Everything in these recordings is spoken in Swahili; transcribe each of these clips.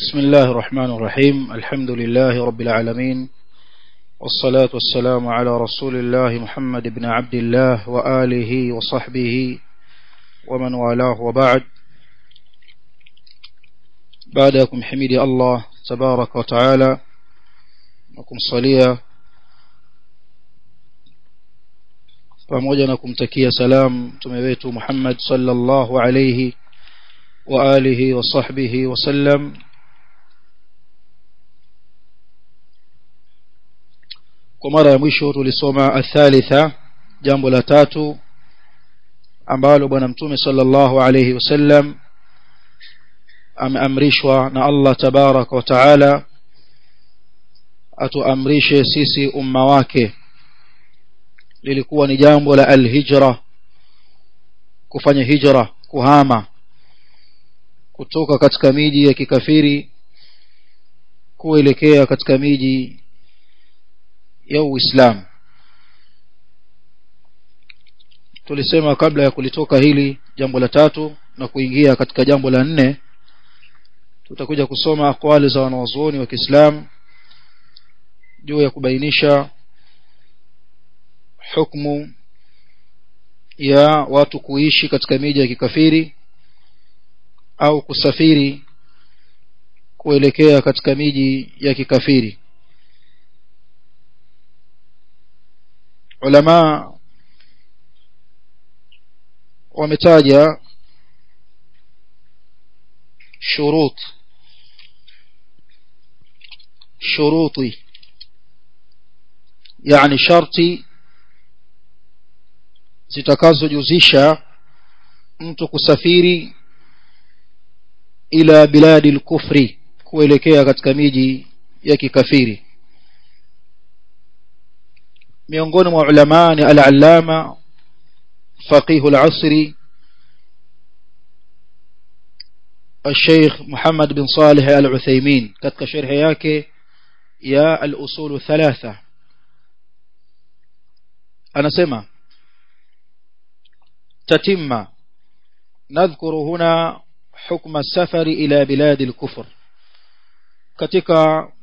بسم الله الرحمن الرحيم الحمد لله رب العالمين والصلاة والسلام على رسول الله محمد بن عبد الله وآله وصحبه ومن والاه وبعد بعدكم حميد الله تبارك وتعالى وكم صليا pamoja na kumtakia salam mtume wetu Muhammad sallallahu alayhi wa alihi wa sahbihi wasallam kwa mara ya mwisho tulisoma athalitha jambo la tatu ambalo bwana mtume sallallahu alayhi wasallam ameamrishwa na Allah tabaraka wa taala atuamrishe sisi umma wake lilikuwa ni jambo la alhijra kufanya hijra kuhama kutoka katika miji ya kikafiri kuelekea katika miji ya Uislamu tulisema kabla ya kulitoka hili jambo la tatu na kuingia katika jambo la nne tutakuja kusoma akwali za wanawazuoni wa Kiislamu juu ya kubainisha hukumu ya watu kuishi katika miji ya kikafiri au kusafiri kuelekea katika miji ya kikafiri ulama wametaja shurut shuruti yani sharti zitakazojuzisha mtu kusafiri ila biladi al-kufri kuelekea katika miji ya kikafiri miongoni mwa ulama ni al-allama faqih al-asri الشيخ محمد بن صالح العثيمين katika sharh yake ya al-usul thalatha anasema تتم نذكر هنا حكم السفر إلى بلاد الكفر katika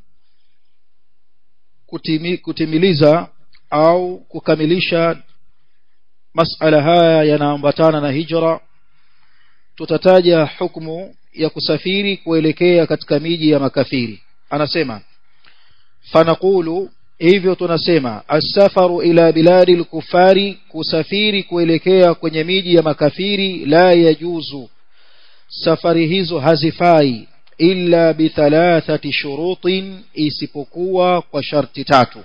kutimi, kutimiliza au kukamilisha masala haya yanaambatana na hijra tutataja hukumu ya kusafiri kuelekea katika miji ya makafiri anasema fanaqulu hivyo tunasema asafaru ila biladi al-kufari kusafiri kuelekea kwenye miji ya makafiri la yajuzu safari hizo hazifai illa bithalathati shurutin isipokuwa kwa sharti tatu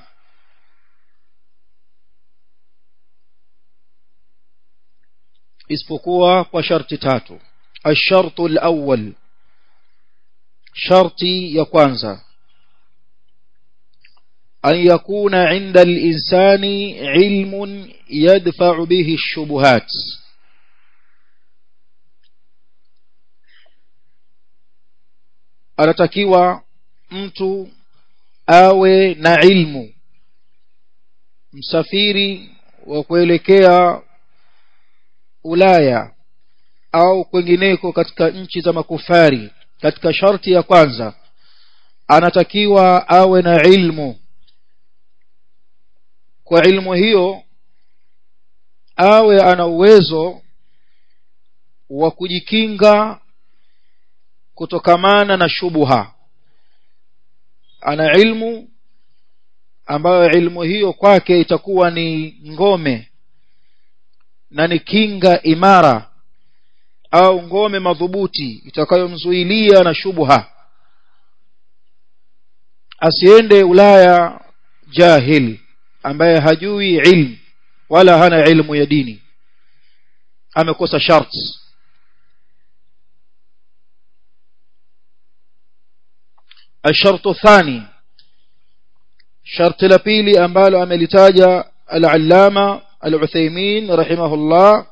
isipokuwa kwa sharti tatu الشرط الأول شرطي ya kwanza أن يكون عند الإنسان علم يدفع به الشبهات anatakiwa mtu awe na ilmu msafiri wa kuelekea Ulaya au kwengineko katika nchi za makufari katika sharti ya kwanza anatakiwa awe na ilmu kwa ilmu hiyo awe ana uwezo wa kujikinga kutokamana na shubuha ana ilmu ambayo ilmu hiyo kwake itakuwa ni ngome na ni kinga imara au ngome madhubuti itakayomzuilia na shubuha asiende Ulaya jahil ambaye hajui ilmu wala hana ilmu ya dini amekosa sharti الشرط الثاني شرط لبيلي أمبالو أملتاجا العلامة العثيمين رحمه الله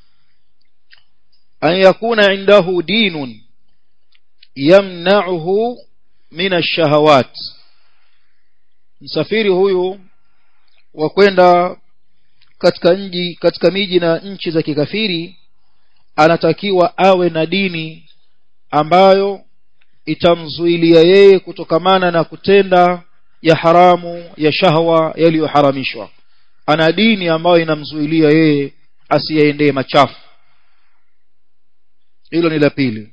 أن يكون عنده دين يمنعه من الشهوات msafiri huyu wa kwenda katika nji katika miji na nchi za kikafiri anatakiwa awe na dini ambayo itamzuilia yeye kutokamana na kutenda ya haramu ya shahwa yaliyoharamishwa ana dini ambayo inamzuilia yeye asiyaendee machafu hilo ni la pili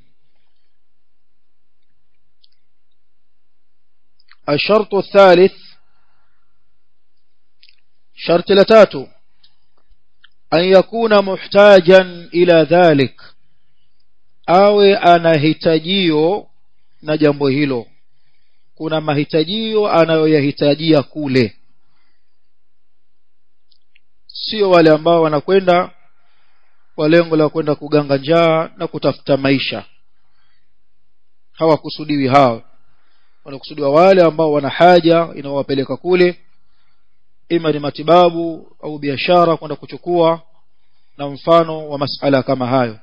الشرط الثالث شرط لتاتو أن يكون محتاجا إلى ذلك awe anahitajio na jambo hilo kuna mahitajio anayoyahitajia kule sio wale ambao wanakwenda kwa lengo la kwenda kuganga njaa na kutafuta maisha hawakusudiwi hao wanakusudiwa wale ambao wana haja inawapeleka kule ima ni matibabu au biashara kwenda kuchukua na mfano wa masala kama hayo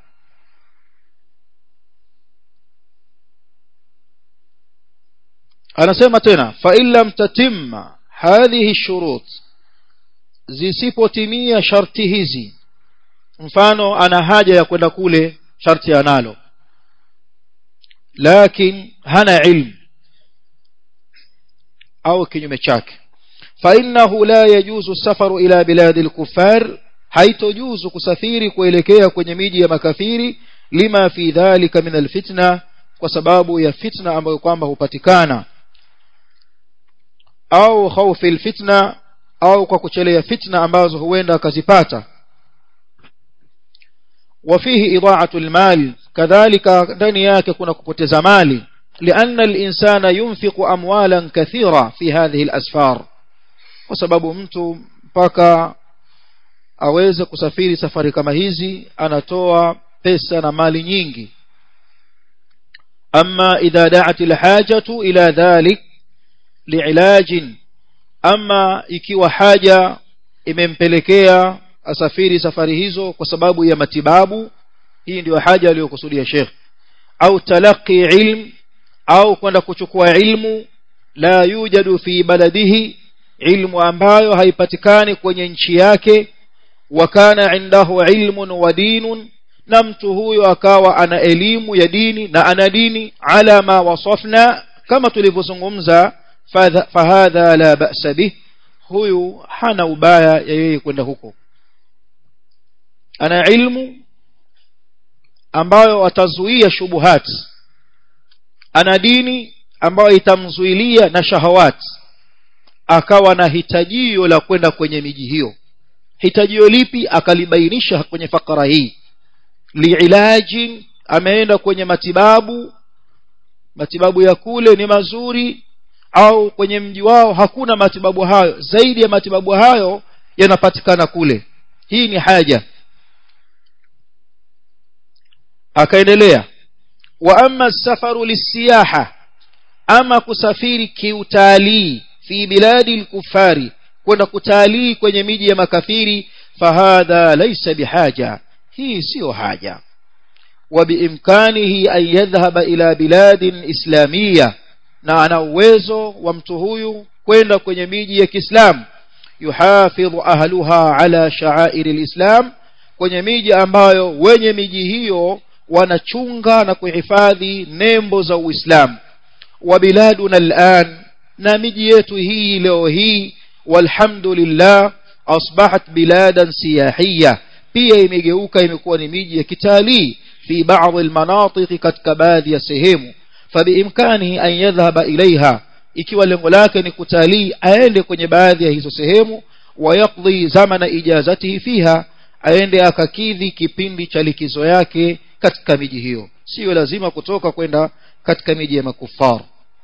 anasema tena fa in lam tatimma hadhihi shurut zisipotimia sharti hizi mfano ana haja ya kwenda kule sharti analo lakini hana ilmu au kinyume chake فإنه لا يجوز السفر إلى بلاد الكفار haitojuzu kusafiri kuelekea kwenye miji ya makafiri lima fi dhalika min alfitna kwa sababu ya fitna ambayo kwamba hupatikana au khaufi alfitna au kwa kuchelea fitna ambazo huenda akazipata وفيه إضاعة المال كذلك ndani yake kuna kupoteza mali لأن الإنسان ينفق أموالا كثيرة في هذه الأسفار وسبب mtu mpaka aweze kusafiri safari kama hizi anatoa pesa na mali nyingi أما إذا دعت الحاجة إلى ذلك لعلاج أما ikiwa haja imempelekea asafiri safari hizo kwa sababu ya matibabu hii ndio haja aliyokusudia Sheikh au talaqi ilm au kwenda kuchukua ilmu la yujadu fi baladihi ilmu ambayo haipatikani kwenye nchi yake wa kana indahu ilmun wa dinun na mtu huyo akawa ana elimu ya dini na ana dini ala ma wasafna kama tulivyozungumza fahadha la ba'sa bih huyu hana ubaya ya yeye kwenda huko ana ilmu ambayo atazuia shubuhat ana dini ambayo itamzuilia na shahawat akawa na hitajio la kwenda kwenye miji hiyo hitajio lipi akalibainisha kwenye fakara hii liilajin ameenda kwenye matibabu matibabu ya kule ni mazuri au kwenye mji wao hakuna matibabu hayo zaidi ya matibabu hayo yanapatikana kule hii ni haja akaendelea wa amma safaru lisiyaha ama kusafiri kiutalii fi biladi al-kufari kwenda kutalii kwenye miji ya makafiri fahadha laysa bihaja hii sio haja وبإمكانه أن يذهب إلى بلاد إسلامية na ana uwezo wa mtu huyu kwenda kwenye miji ya Kiislamu yuhafidhu ahluha ala sha'air alislam kwenye miji ambayo wenye miji hiyo wanachunga na kuhifadhi nembo za Uislamu wa biladuna al'an na miji yetu hii leo hii walhamdulillah asbahat biladan siyahiyya pia imegeuka imekuwa ni miji ya kitalii fi baadhi almanatiq katika baadhi ya sehemu fabiimkanihi an yadhhaba ilaiha ikiwa lengo lake ni kutalii aende kwenye baadhi ya hizo sehemu wayaqdi zamana ijazatihi fiha aende akakidhi kipindi cha likizo yake katika miji hiyo sio lazima kutoka kwenda katika miji ya makufar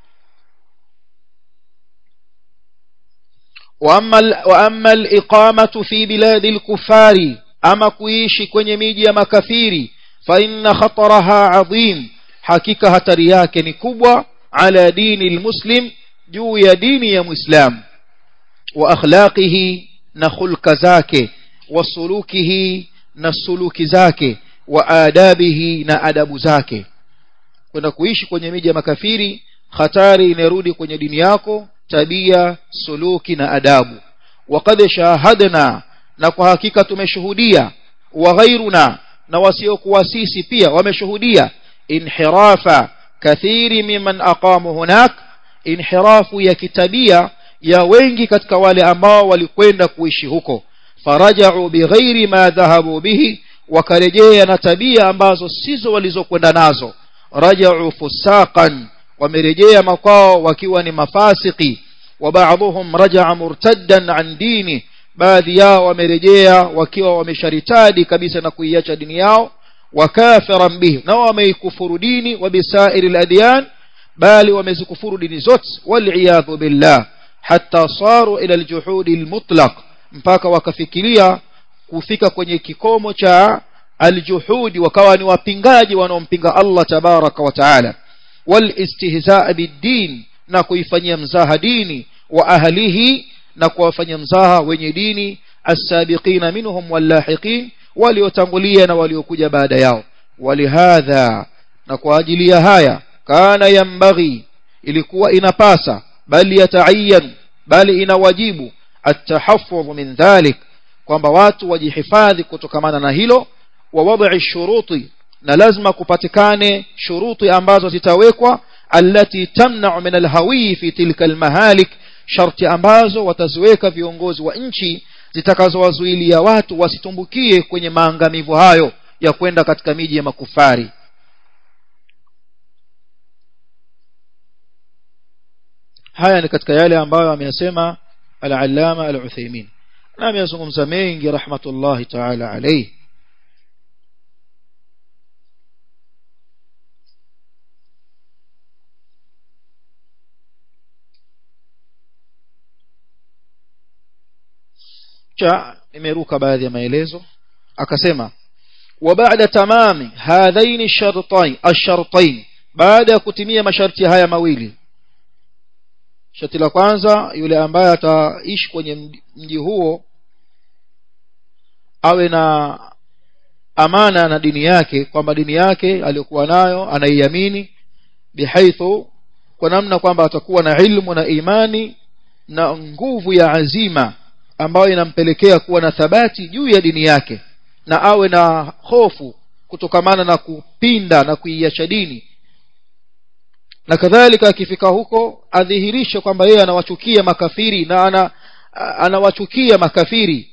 واما الاقامه في بلاد الكفار اما kuishi kwenye miji ya makafiri fa inna khataraha adhim hakika hatari yake ni kubwa ala dini almuslim juu ya dini ya muislam wa akhlaqihi na khulqa zake wa sulukihi na suluki zake wa adabihi na adabu zake kwenda kuishi kwenye miji ya makafiri hatari inarudi kwenye dini yako tabia suluki na adabu waqad shahadna na kwa hakika tumeshuhudia wa ghairuna na wasiokuwa sisi pia wameshuhudia inhirafa kathiri mimman aqamu hunak inhirafu ya kitabia ya wengi katika wale ambao walikwenda kuishi huko faraja'u bighairi ma dhahabu bihi wakarejea na tabia ambazo sizo walizokwenda nazo raja'u fusaqan wamerejea makwao wakiwa ni mafasiki wa ba'dhum raja'a murtaddan an dini baadhi yao wamerejea wakiwa wamesharitadi kabisa na kuiacha dini yao wakafiran bihi na wameikufuru dini wa bisairi al-adyan bali wamezikufuru dini zote wal billah hatta saru ila al-juhudi al-mutlaq mpaka wakafikiria kufika kwenye kikomo cha aljuhudi wakawa ni wapingaji wanaompinga Allah tabaraka wa taala walistihzaa biddin na kuifanyia mzaha dini wa ahlihi na kuwafanyia mzaha wenye dini as-sabiqina minhum wallahiqin waliotangulia na waliokuja baada yao walihadha na kwa ajili ya haya kana yambaghi ilikuwa inapasa bali yataayan bali inawajibu التحفظ من ذلك kwamba watu wajihifadhi kutokamana na hilo wa wad'i shuruti na lazima kupatikane shuruti ambazo zitawekwa allati tamna'u min alhawi fi tilka almahalik sharti ambazo wataziweka viongozi wa nchi zitakazowazuilia watu wasitumbukie kwenye maangamivu hayo ya kwenda katika miji ya makufari haya ni katika yale ambayo ameyasema al-allama al-Uthaymeen na ameyazungumza mengi rahmatullahi ta'ala alayhi cha nimeruka baadhi ya maelezo akasema wa baada tamami hadhaini shartain ash-shartain baada ya kutimia masharti haya mawili sharti la kwanza yule ambaye ataishi kwenye mji huo awe na amana na dini yake kwamba dini yake aliyokuwa nayo anaiamini bihaithu kwa namna kwamba atakuwa na ilmu na imani na nguvu ya azima ambayo inampelekea kuwa na thabati juu ya dini yake na awe na hofu kutokamana na kupinda na kuiacha dini na kadhalika akifika huko adhihirishe kwamba yeye anawachukia makafiri na ana anawachukia makafiri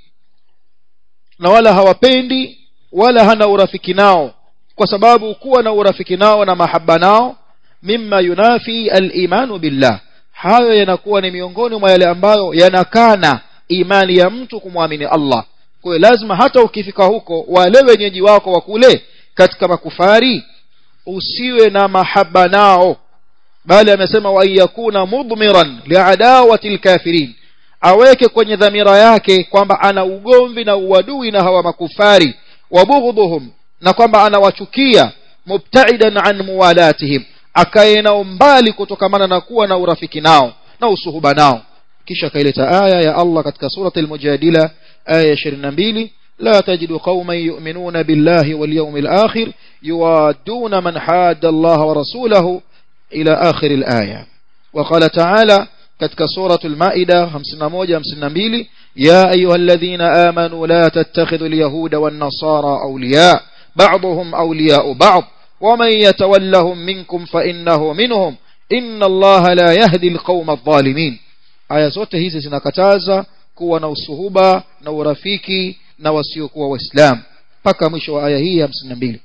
na wala hawapendi wala hana urafiki nao kwa sababu kuwa na urafiki nao na mahaba nao mimma yunafi al-imanu billah hayo yanakuwa ni miongoni mwa yale ambayo yanakana imani ya mtu kumwamini Allah kwa hiyo lazima hata ukifika huko wale wenyeji wako wa kule katika makufari usiwe na mahaba nao bali amesema wa yakuna mudmiran liadawati alkafirin aweke kwenye dhamira yake kwamba ana ugomvi na uadui na hawa makufari wabughdhuhum na kwamba anawachukia mubtaidan an muwalatihim akae nao mbali kutokamana na kuwa na urafiki nao na usuhuba nao kisha kaileta aya ya Allah katika surati al-mujadila aya 22 لا تجد قوما يؤمنون بالله واليوم الآخر يوادون من حاد الله ورسوله إلى آخر الآية وقال تعالى كتك سورة المائدة 51 52 يا أيها الذين آمنوا لا تتخذوا اليهود والنصارى أولياء بعضهم أولياء بعض ومن يتولهم منكم فإنه منهم إن الله لا يهدي القوم الظالمين aya zote hizi zinakataza kuwa na usuhuba na urafiki na wasiokuwa waislamu mpaka mwisho wa aya hii ya 52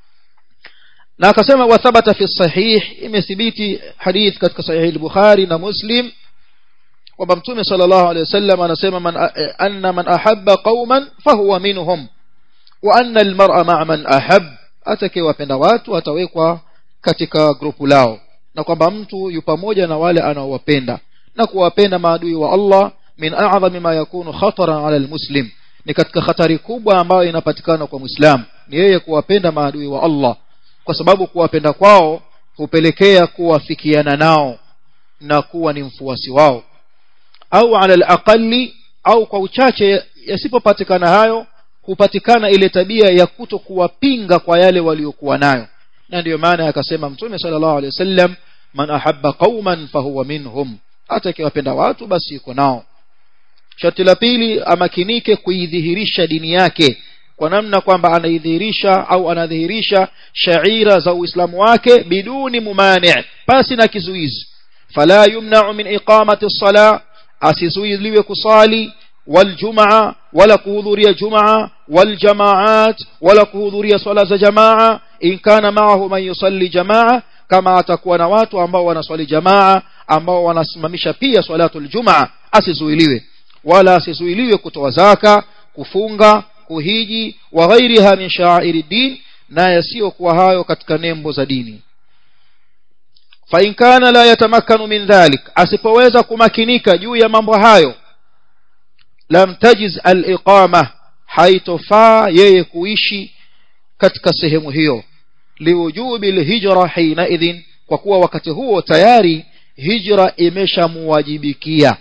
na akasema wathabata fi sahih imethibiti hadith katika sahih al-bukhari na muslim kwamba mtume sallallahu alayhi wasallam anasema man anna man ahabba qauman fahuwa minhum wa anna al-mar'a ma'a man ahab atakayewapenda watu atawekwa katika grupu lao na kwamba mtu yu pamoja na wale anaowapenda na kuwapenda maadui wa Allah min a'zami ma yakunu khataran 'ala al-muslim ni katika hatari kubwa ambayo inapatikana kwa muislam ni yeye kuwapenda maadui wa Allah kwa sababu kuwapenda kwao hupelekea kuwafikiana nao na kuwa ni mfuasi wao au ala al-aqalli au kwa uchache yasipopatikana hayo hupatikana ile tabia ya kuto kuwapinga kwa yale waliokuwa nayo na ndiyo maana akasema mtume sallallahu alaihi wasallam man ahabba qauman fahuwa minhum hata akiwapenda watu basi yuko nao sharti la pili amakinike kuidhihirisha dini yake kwa namna kwamba anaidhihirisha au anadhihirisha shaira za uislamu wake biduni mumani pasi na kizuizi fala yumna'u min iqamati as-sala asizuiliwe kusali والجمعة ولا كهذورية جمعة والجماعات ولا كهذورية صلاة جماعة إن كان معه من يصلي جماعة كما تكون watu ambao wanaswali jamaa ambao wanasimamisha pia salatul jumaa asizuiliwe wala asizuiliwe kutoa zaka kufunga kuhiji wa ghairiha min sha'airi din na yasiyokuwa hayo katika nembo za dini fa in kana la yatamakkanu min dhalik asipoweza kumakinika juu ya mambo hayo lam tajiz al-iqama haitofaa yeye kuishi katika sehemu hiyo liwujubi al-hijra hina idhin kwa kuwa wakati huo tayari hijra imeshamuwajibikia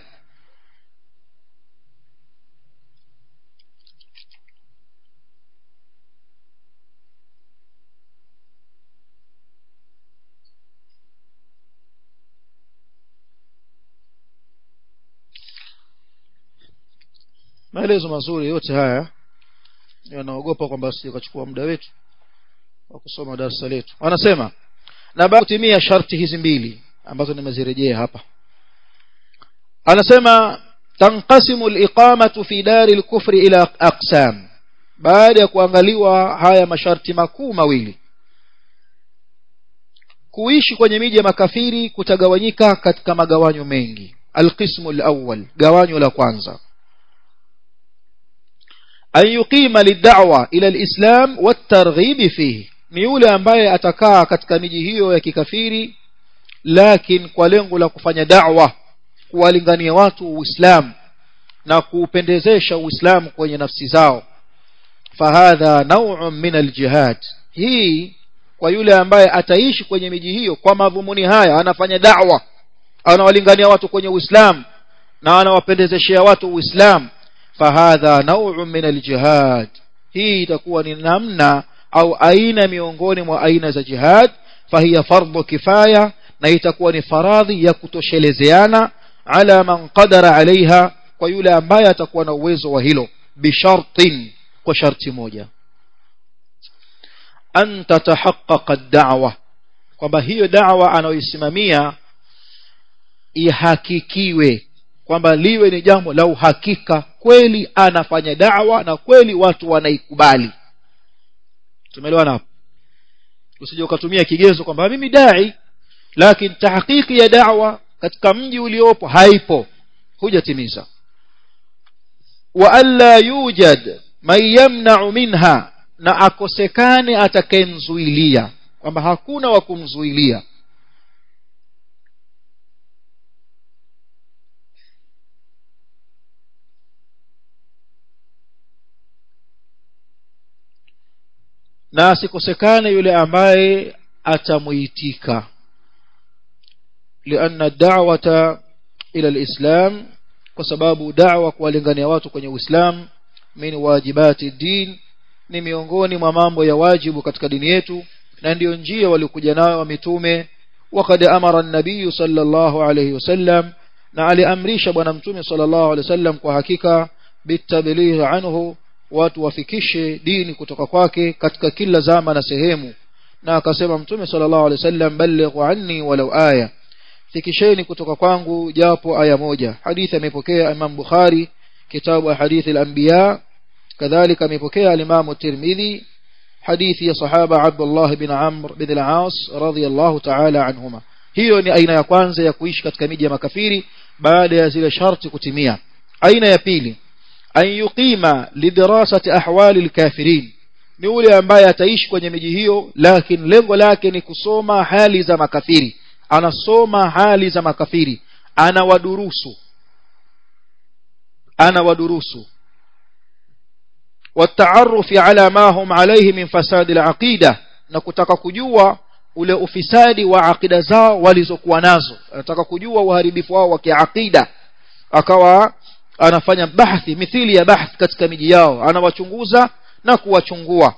maelezo mazuri yote haya yanaogopa kwamba sikachukua muda wetu wa kusoma darasa letu wanasema na baada kutimia sharti hizi mbili ambazo nimezirejea hapa anasema tanqasimu al-iqamatu fi dari al-kufri ila aqsam baada ya kuangaliwa haya masharti makuu mawili kuishi kwenye miji ya makafiri kutagawanyika katika magawanyo mengi alqismu al-awwal gawanyo la kwanza an yuqima lid'wa ila alislam watarghib fihi ni yule ambaye atakaa katika miji hiyo ya kikafiri lakini kwa lengo la kufanya da'wa kuwalingania watu uislamu na kuupendezesha uislamu kwenye nafsi zao fahadha naw'un min aljihad hii kwa yule ambaye ataishi kwenye miji hiyo kwa madhumuni haya anafanya da'wa anawalingania watu kwenye uislamu na anawapendezeshea watu uislamu fahadha naw'un min aljihad hii itakuwa ni namna au aina miongoni mwa aina za jihad fahiya fardhu kifaya na itakuwa ni faradhi ya kutoshelezeana ala man qadara alaiha kwa yule ambaye atakuwa na uwezo wa hilo bishartin kwa sharti moja an tatahaqqaqa ad-da'wa kwamba hiyo da'wa anayoisimamia ihakikiwe kwamba liwe ni jambo la uhakika kweli anafanya da'wa na kweli watu wanaikubali tumeelewana hapo usije ukatumia kigezo kwamba mimi dai lakini tahqiqi ya da'wa katika mji uliopo haipo hujatimiza wa alla yujad man yamna'u minha na akosekane atakayemzuilia kwamba hakuna wa kumzuilia na asikosekane yule ambaye atamuitika lianna da'wata ila alislam kwa sababu da'wa kuwalingania watu kwenye uislamu min wajibati din ni miongoni mwa mambo ya wajibu katika dini yetu na ndiyo njia waliokuja nayo wa mitume وقد أمر النبي صلى الله عليه وسلم na aliamrisha bwana mtume sallallahu alaihi wasallam kwa hakika bitabligh anhu watu wafikishe dini kutoka kwake katika kila zama na sehemu na akasema mtume sallallahu alaihi wasallam ballighu anni walau aya fikisheni kutoka kwangu japo aya moja hadithi amepokea Imam Bukhari kitabu hadithi al-anbiya kadhalika amepokea al-Imam Tirmidhi hadithi ya sahaba Abdullah bin Amr bin al-As radhiyallahu ta'ala anhuma hiyo ni aina ya kwanza ya kuishi katika miji ya makafiri baada ya zile sharti kutimia aina ya pili an yuqima lidirasati ahwali alkafirin ni yule ambaye ataishi kwenye miji hiyo lakini lengo lake ni kusoma hali za makafiri anasoma hali za makafiri anawadurusu anawadurusu والتعرف على ما هم عليه من فساد العقيدة na kutaka kujua ule ufisadi wa akida zao walizokuwa nazo anataka kujua uharibifu wao wa kiakida akawa anafanya bahthi mithili ya bahth katika miji yao anawachunguza na kuwachungua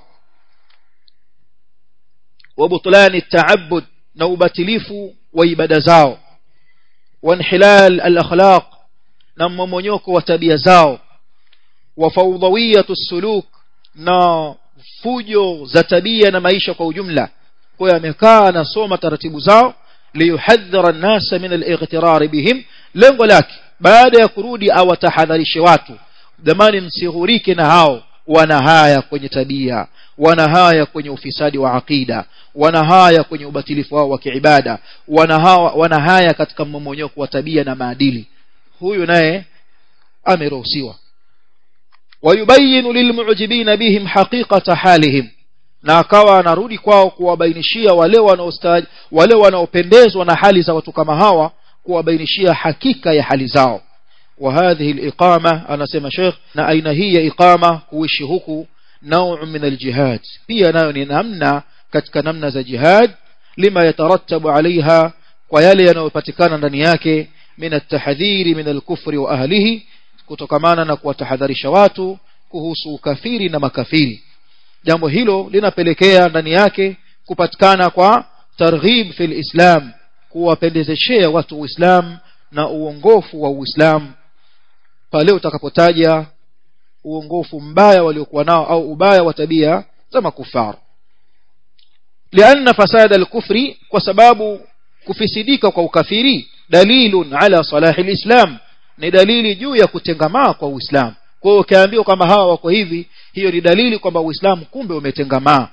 wabutlani taabud na ubatilifu wa ibada zao wanhilal al-akhlaq na mmomonyoko wa tabia zao wa fawdawiyatu suluk na fujo za tabia na maisha kwa ujumla kwa hiyo amekaa anasoma taratibu zao liyuhadhara an-nasa min al-ightirar bihim lengo lake baada ya kurudi awatahadharishe watu jamani msihurike na hao wana haya kwenye tabia wana haya kwenye ufisadi wa aqida wana haya kwenye ubatilifu wao wa kiibada wana hawa wana haya katika mmomonyoko wa tabia na maadili huyu naye ameruhusiwa wayubayinu lilmu'jibina bihim haqiqata halihim na akawa anarudi kwao kuwabainishia wale wanaostaji wale wanaopendezwa na hali za watu kama hawa kuwabainishia hakika ya hali zao wa hadhihi aliqama anasema sheikh na aina hii ya iqama kuishi huku نوع من الجهاد pia nayo ni namna katika namna za jihad lima yatarattabu alaiha kwa yale yanayopatikana ndani yake min at-tahdhiri min al-kufri wa ahlihi kutokamana na kuwatahadharisha watu kuhusu ukafiri na makafiri jambo hilo linapelekea ndani yake kupatikana kwa targhib fil islam kuwapendezeshea watu uislamu na uongofu wa uislamu pale utakapotaja uongofu mbaya waliokuwa nao au ubaya wa tabia za makufar lianna fasada al-kufri kwa sababu kufisidika kwa ukafiri dalilun ala salahi al-islam ni dalili juu ya kutengamaa kwa uislamu kwa hiyo ukiambiwa kwamba hawa wako hivi hiyo ni dalili kwamba uislamu kumbe umetengamaa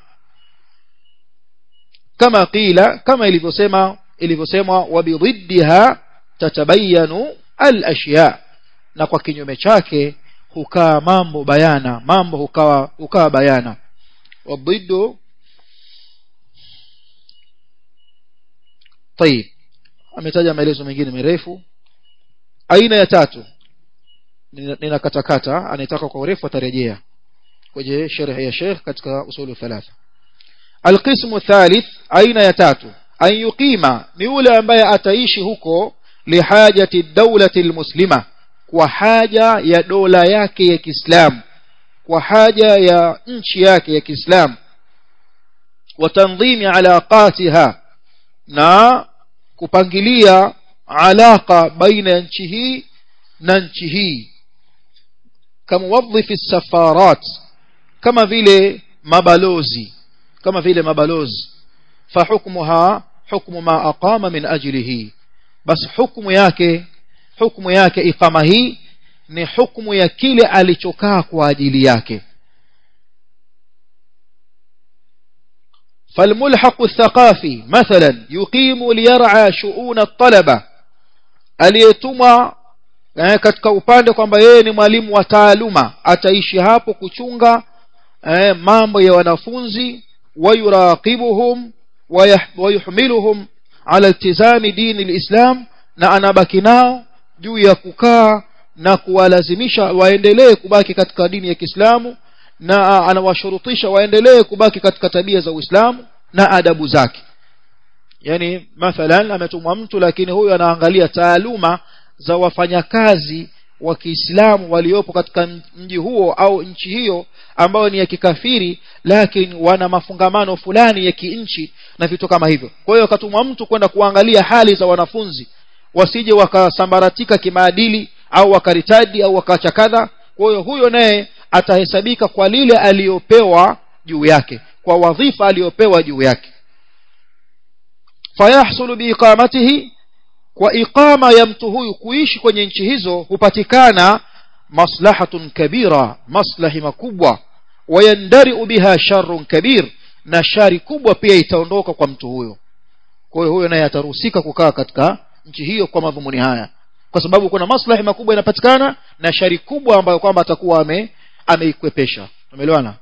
kama qila kama ilivyosema ilivyosemwa wabididha tatabayanu al-ashya na kwa kinyume chake hukaa mambo bayana mambo hukawa hukaa bayana wadiddu طيب ametaja maelezo mengine marefu aina ya tatu ninakatakata anataka kwa urefu atarejea kwenye sharh ya Sheikh katika usulu thalatha alqismu thalith aina ya tatu an yuqima ni yule ambaye ataishi huko lihajati dawlati almuslima kwa haja ya dola yake ya Kiislamu kwa haja ya nchi yake ya Kiislamu wa tanzimi alaqatiha na kupangilia alaka baina ya nchi hii na nchi hii kama wadhifi safarat kama vile mabalozi kama vile mabalozi fahukmuha hukmu ma aqama min ajlihi bas hukmu yake hukmu yake iqama hii ni hukmu ya kile alichokaa kwa ajili yake فالملحق الثقافي مثلا يقيم ليرعى شؤون الطلبة aliyetumwa eh, katika upande kwamba yeye ni mwalimu wa taaluma ataishi hapo kuchunga eh, mambo ya wanafunzi wayuraqibuhum wayuhmiluhum ala iltizami dini alislam na anabaki nao juu ya kukaa na kuwalazimisha waendelee kubaki katika dini ya Kiislamu na anawashurutisha waendelee kubaki katika tabia za Uislamu na adabu zake yani mathalan ametumwa mtu lakini huyu anaangalia taaluma za wafanyakazi wa Kiislamu waliopo katika mji huo au nchi hiyo ambayo ni ya kikafiri lakini wana mafungamano fulani ya kinchi na vitu kama hivyo kwa hiyo akatumwa mtu kwenda kuangalia hali za wanafunzi wasije wakasambaratika kimaadili au wakaritadi au wakaacha kadha kwa hiyo huyo naye atahesabika kwa lile aliyopewa juu yake kwa wadhifa aliyopewa juu yake fayahsulu biiqamatihi kwa iqama ya mtu huyu kuishi kwenye nchi hizo hupatikana maslahatun kabira maslahi makubwa wayandariu biha sharrun kabir na shari kubwa pia itaondoka kwa mtu huyo kwa hiyo huyo naye ataruhusika kukaa katika nchi hiyo kwa madhumuni haya kwa sababu kuna maslahi makubwa yanapatikana na shari kubwa ambayo kwamba atakuwa ame ameikwepesha umeelewana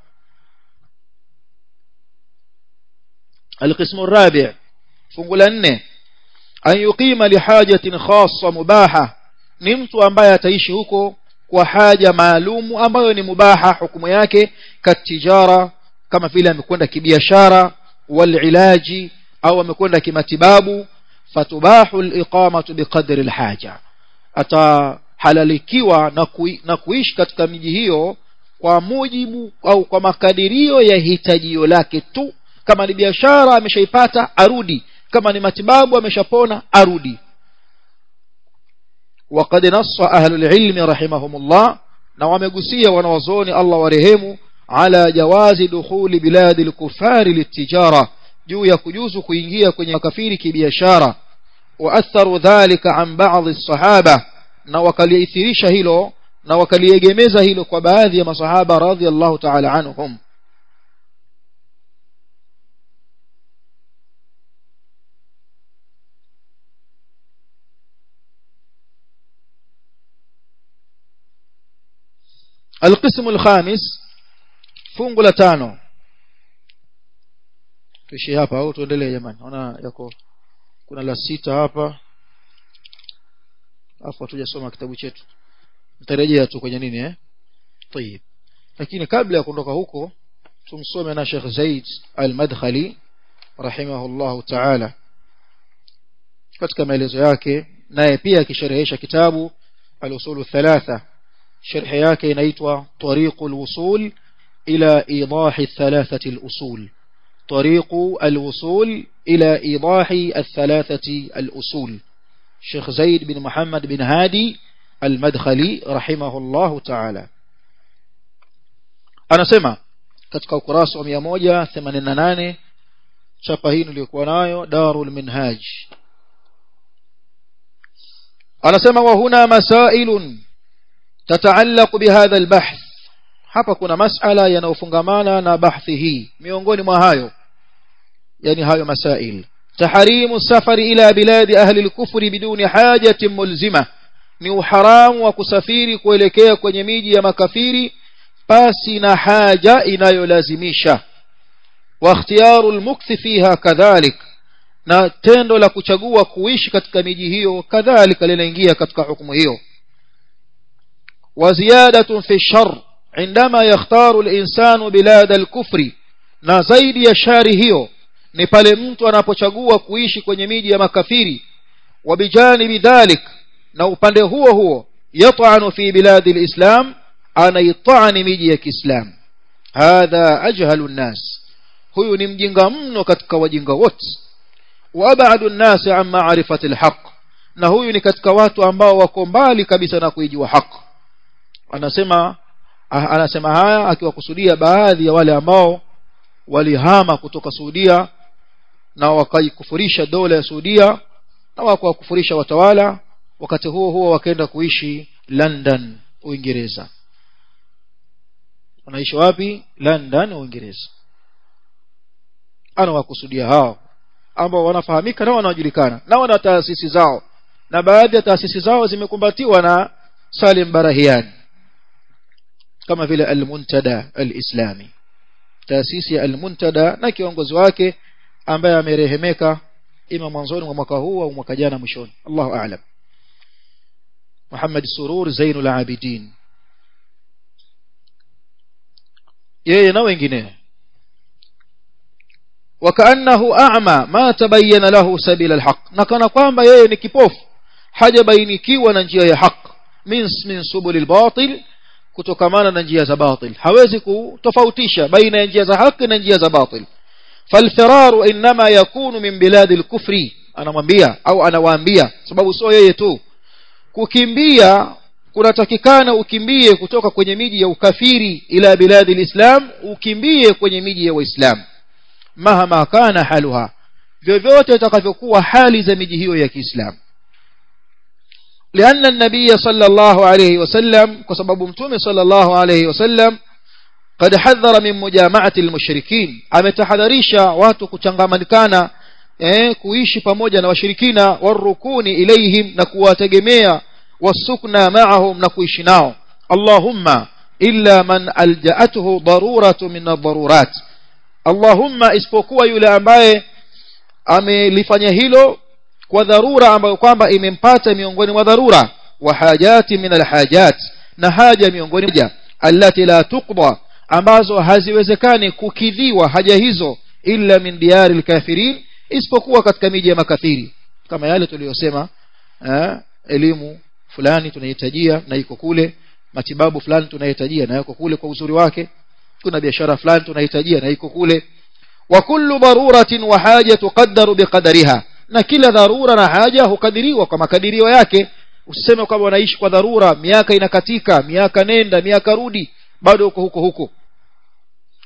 القسم الرابع fungu la nne an yuqima lihajatin khassa mubaha ni mtu ambaye ataishi huko kwa haja maalumu ambayo ni mubaha hukumu yake katijara kama vile amekwenda kibiashara walilaji au amekwenda kimatibabu fatubahu aliqamatu biqadri alhaja atahalalikiwa na, kui, na kuishi katika miji hiyo kwa mujibu au kwa makadirio ya hitajio lake tu kama ni biashara ameshaipata arudi kama ni matibabu ameshapona arudi وقد نص أهل العلم رحمهم الله na wamegusia wanawazuoni Allah warehemu ala jawazi dukhuli biladi al-kufari litijara juu ya kujuzu kuingia kwenye makafiri kibiashara waatharu dhalika an ba'dhi as-sahaba na wakaliithirisha hilo na wakaliegemeza hilo kwa baadhi ya masahaba radhiallahu ta'ala anhum القسم الخامس fungu la tano tuishi hapa au tuendelee jamani naona yako kuna la sita hapa afu hatujasoma kitabu chetu nitarejea tu kwenye nini eh طيب lakini kabla ya kuondoka huko tumsome na Sheikh Zaid Al-Madkhali rahimahullah ta'ala katika maelezo yake naye pia akisherehesha kitabu al-usul thalatha sharh yake inaitwa tariqul wusul ila idah thalathati al-usul طريق الوصول إلى إيضاح الثلاثة الأصول شيخ زيد بن محمد بن هادي المدخلي رحمه الله تعالى أنا سمع katika ukurasa wa 188 chapa hii niliyokuwa nayo darul minhaj anasema wa huna masailun tataallaq bihadha albahth hapa kuna masala yanayofungamana na bahthi hii miongoni mwa hayo yani hayo masail taharimu safari ila biladi ahli al-kufri biduni hajatin mulzima ni uharamu wa kusafiri kuelekea kwenye miji ya makafiri pasi na haja inayolazimisha wa ikhtiyaru al-mukthi fiha kadhalik na tendo la kuchagua kuishi katika miji hiyo kadhalika linaingia katika hukumu hiyo wa ziyadatun fi shar عندما يختار الإنسان بلاد الكفر na zaidi ya shari hiyo ni pale mtu anapochagua kuishi kwenye miji ya makafiri wabijanibi dhalik na upande huo huo yat'anu fi biladi alislam anaitani miji ya Kiislam hadha ajhalu nnas huyu ni mjinga mno katika wajinga wote wa ab'adu nnas an ma'rifati alhaq na huyu ni katika watu ambao wako mbali kabisa na kuijua haki anasema anasema haya akiwakusudia baadhi ya wale ambao walihama kutoka Saudia na wakaikufurisha dola ya Saudia na wakawakufurisha watawala wakati huo huo wakaenda kuishi London Uingereza wanaishi wapi London Uingereza anawakusudia hao ambao wanafahamika na wanajulikana na wana taasisi zao na baadhi ya taasisi zao zimekumbatiwa na Salim Barahiani kama vile al-Muntada al-Islami taasisi ya al-Muntada na kiongozi wake ambaye amerehemeka ima mwanzoni mwa mwaka huu au mwaka jana mwishoni Allahu a'lam Muhammad Surur Zainul Abidin yeye na wengine وكأنه أعمى ما تبين له سبيل الحق نكنا kwamba yeye ni kipofu hajabainikiwa na njia ya haki min min subulil batil kutokamana na njia za batil hawezi kutofautisha baina ya njia za haki na njia za batil falfiraru inma yakunu min biladi al-kufri anamwambia au anawaambia sababu sio yeye tu kukimbia kunatakikana ukimbie kutoka kwenye miji ya ukafiri ila biladi al-islam ukimbie kwenye miji ya waislamu mahama kana haluha vyovyote itakavyokuwa hali za miji hiyo ya Kiislamu لأن النبي صلى الله عليه وسلم كسبب متومه صلى الله عليه وسلم قد حذر من مجامعة المشركين ametahadharisha watu kuchangamana eh kuishi pamoja na washirikina warukuni ilaihim na kuwategemea wasukna ma'ahum na kuishi nao Allahumma illa man alja'atuhu daruratu min ad-darurat Allahumma isipokuwa yule ambaye amelifanya hilo kwa dharura ambayo kwamba imempata miongoni mwa dharura wa hajati min alhajat na haja miongoni mwa allati la tuqda ambazo haziwezekani kukidhiwa haja hizo illa min diyari alkafirin isipokuwa katika miji ya makafiri kama yale tuliyosema elimu fulani tunahitajia na iko kule matibabu fulani tunahitajia na yako kule kwa uzuri wake kuna biashara fulani tunahitajia na iko kule wa kullu daruratin wa haja tuqaddaru biqadariha na kila dharura na haja hukadiriwa kwa makadirio yake usiseme kwamba wanaishi kwa dharura miaka inakatika miaka nenda miaka rudi bado uko huko huko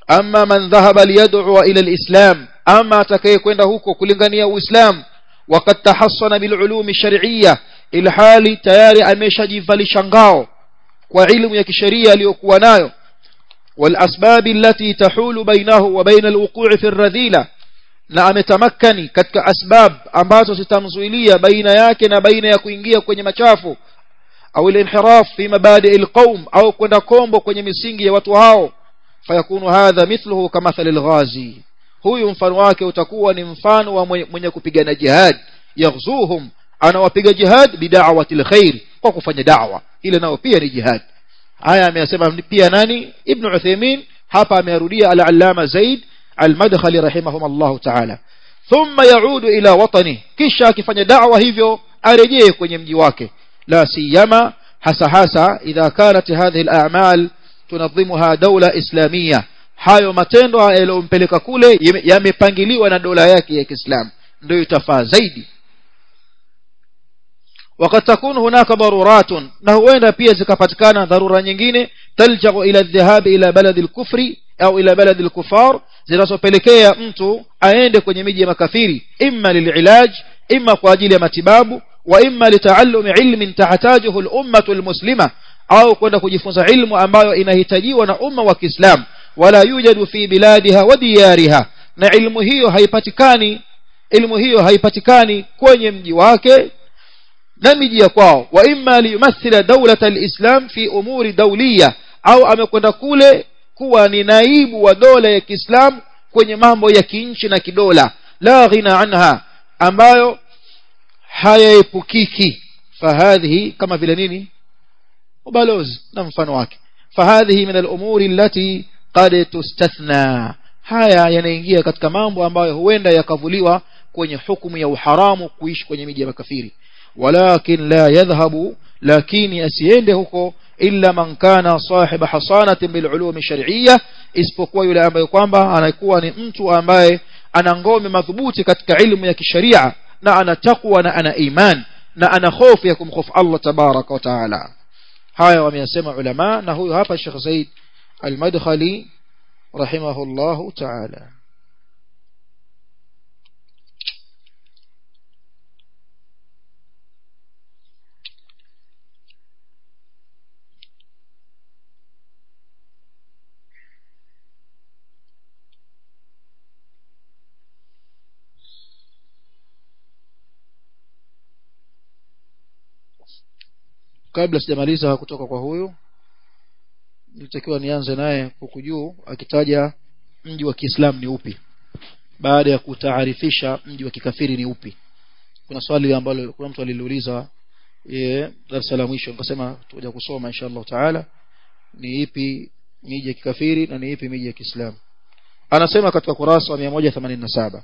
amma man dhahaba liyad'u ila alislam ama atakayekwenda huko kulingania uislamu وقد تحصن بالعلوم الشرعيه ilhali tayari ameshajivalisha ngao kwa ilmu ya kisheria aliyokuwa nayo والاسباب التي تحول بينه وبين الوقوع في الرذيله na ametamakani katika asbab ambazo zitamzuilia baina yake na baina ya kuingia kwenye machafu au al-inhiraf fi mabadi al-qawm au kwenda kombo kwenye misingi ya watu hao fayakunu hadha mithluhu kama al-ghazi huyu mfano wake utakuwa ni mfano wa mwenye kupigana jihad yaghzuhum anawapiga jihad bid'awati al-khair kwa kufanya da'wa ile nao pia ni jihad haya ameyasema pia nani ibn Uthaymeen hapa amerudia al-allama Zaid al-Madkhali rahimahumullah ta'ala thumma yaudu ila watani kisha akifanya da'wa hivyo arejee kwenye mji wake la siyama hasa hasa idha kanat hadhihi al-a'mal tunadhimuha dawla islamia hayo matendo yaliyompeleka kule yamepangiliwa na dola yake ya Kiislamu ndio itafaa zaidi وقد تكون هناك ضرورات na huenda pia zikapatikana dharura nyingine taljau ila dhahab ila balad al-kufri au ila balad al-kufar zinazopelekea mtu aende kwenye miji ya makafiri imma lililaj imma kwa ajili ya matibabu wa imma litaallumi ilmin tahtajuhu al-ummah al-muslima au kwenda kujifunza ilmu ambayo inahitajiwa na umma wa Kiislamu wala yujadu fi biladiha wa diyariha na ilmu hiyo haipatikani ilmu hiyo haipatikani kwenye mji wake na miji ya kwao wa imma liyumathila dawlata alislam fi umuri dawliya au amekwenda kule kuwa ni naibu wa dola ya Kiislamu kwenye mambo ya kinchi na kidola la ghina anha ambayo hayaepukiki fahadhihi kama vile nini ubalozi na mfano wake fahadhihi min al-umuri allati qad tustathna haya yanaingia katika mambo ambayo huenda yakavuliwa kwenye hukumu ya uharamu kuishi kwenye miji ya makafiri walakin la yadhhabu lakini asiende huko illa man kana sahiba hasanatin bil ulum shar'iyya isipokuwa yule ambaye kwamba anakuwa ni mtu ambaye ana ngome madhubuti katika ilmu ya kisharia na ana takwa na ana iman na ana hofu ya kumhofu Allah tabaraka wa taala haya wameyasema ulama na huyu hapa Sheikh Said al-Madkhali rahimahullahu ta'ala kabla sijamaliza kutoka kwa huyu nilitakiwa nianze naye huku juu akitaja mji wa Kiislamu ni upi baada ya kutaarifisha mji wa kikafiri ni upi kuna swali ambalo kuna mtu aliliuliza eh darasa la mwisho nikasema tutakuja kusoma inshallah taala ni ipi miji ya kikafiri na ni ipi miji ya Kiislamu anasema katika kurasa wa 187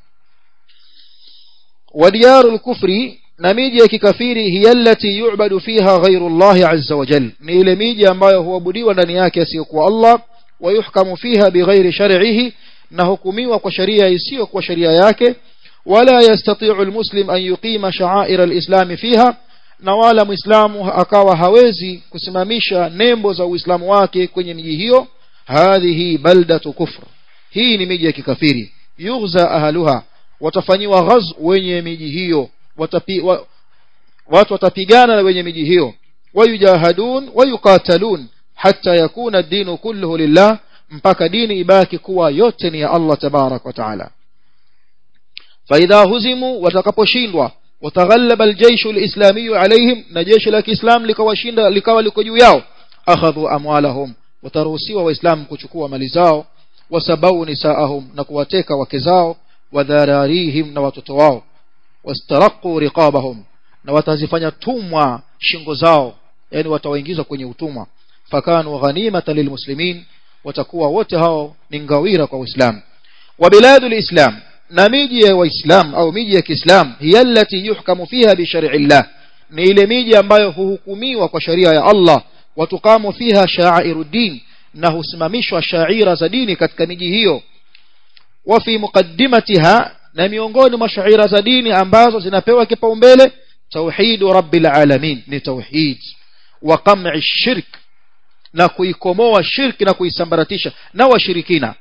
وديار الكفر na miji ya kikafiri hiya allati yu'badu fiha ghayru Allah azza wa jal ni ile miji ambayo huabudiwa ndani yake asiyokuwa Allah wa yuhkamu fiha bighairi shar'ihi na hukumiwa kwa sharia isiyo kwa sharia yake wala yastati'u almuslim an yuqima sha'air alislam fiha na wala muislamu akawa hawezi kusimamisha nembo za uislamu wake kwenye miji hiyo hadhihi baldatu kufr hii ni miji ya kikafiri yughza ahluha watafanyiwa ghaz wenye miji hiyo watapi, wa, watu watapigana na wenye miji hiyo wayujahadun wayuqatalun hatta yakuna ad-dinu kulluhu lillah mpaka dini ibaki kuwa yote ni ya Allah tabarak wa taala فإذا هزموا watakaposhindwa wataghallaba aljeyshu alislami alaihim na jeshi la Kiislam likawashinda likawa liko juu yao akhadhu amwalahum wataruhusiwa waislamu kuchukua mali zao wasabau nisaahum na kuwateka wake zao wadhararihim na watoto wao wastaraqu riqabahum na watazifanya tumwa shingo zao yani watawaingiza kwenye utumwa fakanu ghanimatan lilmuslimin watakuwa wote hao ni ngawira kwa uislamu wa biladul islam na miji ya waislamu au miji ya kiislam hiya allati yuhkamu fiha bi shar'illah ni ile miji ambayo huhukumiwa kwa sharia ya Allah watukamu fiha sha'iruddin na husimamishwa shaira za dini katika miji hiyo wa fi muqaddimatiha na miongoni mwa shaira za dini ambazo zinapewa kipaumbele tauhid rabbil alamin ni tauhid wa qam'i shirk na kuikomoa shirki na kuisambaratisha na washirikina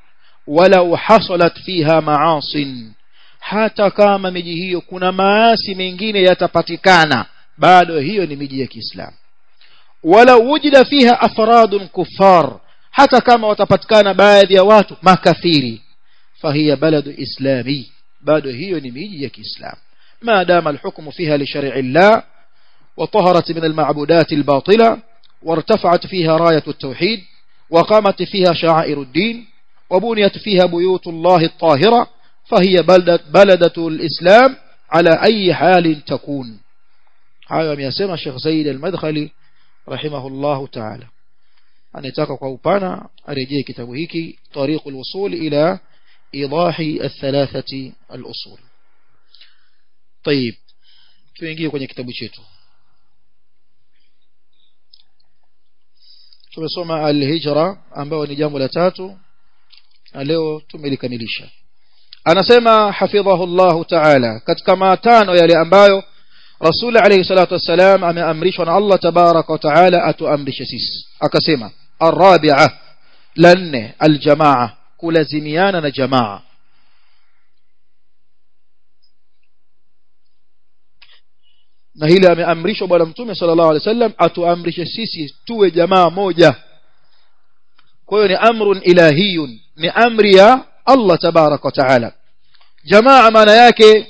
walau hasalat fiha maasin hata kama miji hiyo kuna maasi mengine yatapatikana bado hiyo ni miji ya Kiislamu wala wujida fiha afradun kuffar hata kama watapatikana baadhi ya watu makafiri fahiya baladu islami bado hiyo ni miji ya Kiislamu ما دام الحكم فيها لشرع الله وطهرت من المعبودات الباطلة وارتفعت فيها راية التوحيد وقامت فيها شعائر الدين وبنيت فيها بيوت الله الطاهرة فهي بلدة, بلدة الإسلام على أي حال تكون هذا يسمى الشيخ سيد المدخلي رحمه الله تعالى anataka kwa upana arejee kitabu hiki tariqul wusul ila idahi athalathati al-usul طيب tuingie kwenye kitabu chetu tumesoma al-hijra ambayo ni jambo la tatu na leo tumelikamilisha anasema hafidhahu Allah ta'ala katika matano yale ambayo Rasul alayhi salatu wassalam ameamrishwa na Allah tabaraka wa taala atuamrishe sisi akasema arabi'a la nne aljamaa kulazimiana na jamaa na hili ameamrishwa bwana mtume sallallahu alaihi wasallam atuamrishe sisi tuwe jamaa moja kwa hiyo ni amrun ilahiyun ni amri ya Allah tabaraka wa taala jamaa maana yake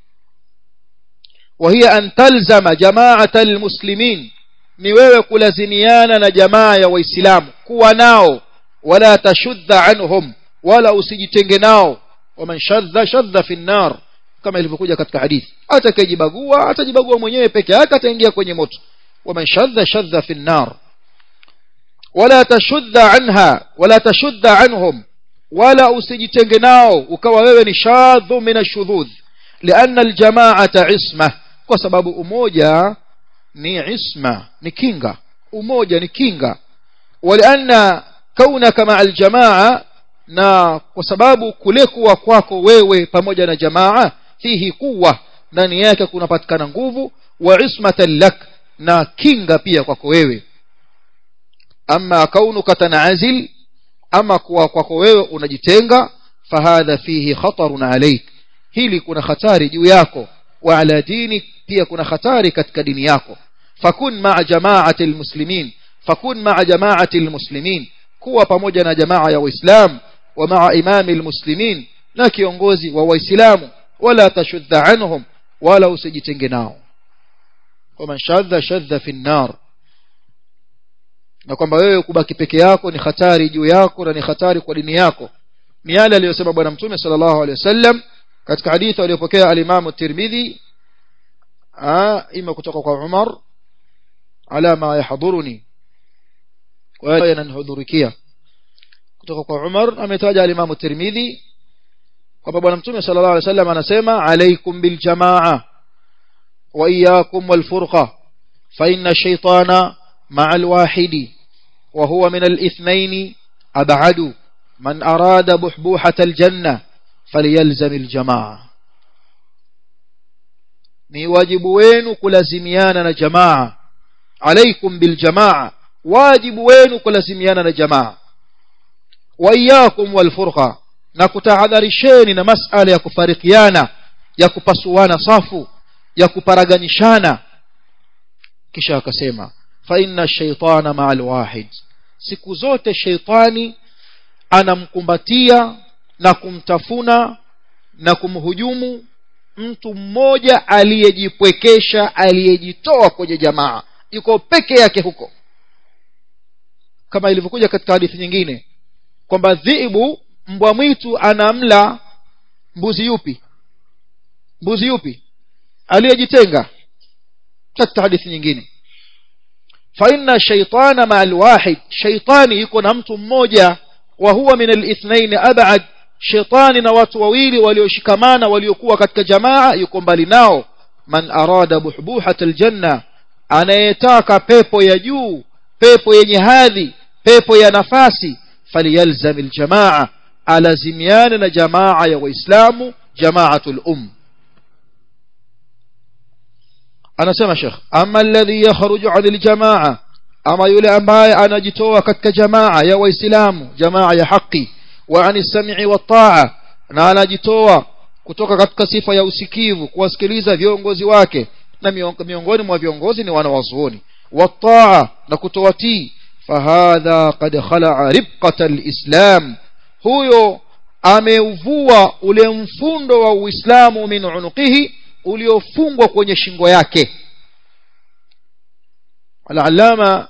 وهي أن تلزم جماعة المسلمين ni wewe kulazimiana na jamaa ya waislamu kuwa nao wala tashudda anhum wala usijitenge nao waman shadha shadha fi nnar kama ilivyokuja katika hadithi atakayejibagua atajibagua mwenyewe peke yake ataingia kwenye moto waman shadha shadha fi nnar wala tashudda anha wala tashudda anhum wala usijitenge nao ukawa wewe ni shadhu min ashudhudh لأن الجماعة عصمة kwa sababu umoja ni isma ni kinga umoja ni kinga walianna kaunaka maa aljamaa na kwa sababu kule kuwa kwako wewe pamoja na jamaa fihi kuwa ndani yake kunapatikana nguvu wa ismatan lak na kinga pia kwako wewe ama kaunuka tanazil ama kuwa kwako wewe unajitenga fahadha fihi khatarun alayk hili kuna hatari juu yako wa ala dini pia kuna hatari katika dini yako fakun maa jamaati almuslimin fakun maa jamaati almuslimin kuwa pamoja na jamaa ya waislamu wa maa imami almuslimin na kiongozi wa waislamu wala tashudha anhum wala usijitenge nao waman shadha shadha fi nnar na kwamba wewe kubaki peke yako ni hatari juu yako na ni hatari kwa dini yako ni yale aliyosema bwana mtume sallallahu alaihi wasallam katika hadithi aliyopokea alimamu tirmidhi ima kutoka kwa umar ala ma yahdhuruni kwa hiyo yananihudhurikia kutoka kwa umar ametaja alimamu tirmidhi kwamba bwana mtume sallallahu alaihi wasallam anasema alaikum biljamaa wa iyyakum walfurqa fa inna shaytana ma'a alwahidi wa huwa min alithnayn ab'adu man arada buhbuhata aljanna falyalzam aljamaa ni wajibu wenu kulazimiana na jamaa alaikum biljamaa wajibu wenu kulazimiana na jamaa wa iyyakum walfurqa na kutahadharisheni na masala ya kufarikiana ya kupasuana safu ya kuparaganishana kisha akasema fa inna shaytana ma'al wahid siku zote shaytani anamkumbatia na kumtafuna na kumhujumu mtu mmoja aliyejipwekesha aliyejitoa kwenye jamaa yuko peke yake huko kama ilivyokuja katika hadithi nyingine kwamba dhiibu mbwa mwitu anamla mbuzi yupi mbuzi yupi aliyejitenga katika hadithi nyingine fa inna shaytana ma alwahid shaytani yuko na mtu mmoja wa huwa min alithnain ab'ad shaytani na watu wawili walioshikamana waliokuwa katika jamaa yuko mbali nao man arada buhbuhat aljanna anayetaka pepo ya juu pepo yenye hadhi pepo ya nafasi faliyalzam aljamaa alazimiana na jamaa ya waislamu jamaatul um anasema shekh ama alladhi yakhruju an aljamaa ama yule ambaye anajitoa katika jamaa ya waislamu jamaa ya haki wa ani sam'i wa ta'a na anajitoa kutoka katika sifa ya usikivu kuwasikiliza viongozi wake na miongoni mwa viongozi ni wanawazuoni wa ta'a na kutowatii fahadha qad khala'a ribqata alislam huyo ameuvua ule mfundo wa uislamu min unuqihi uliofungwa kwenye shingo yake al-allama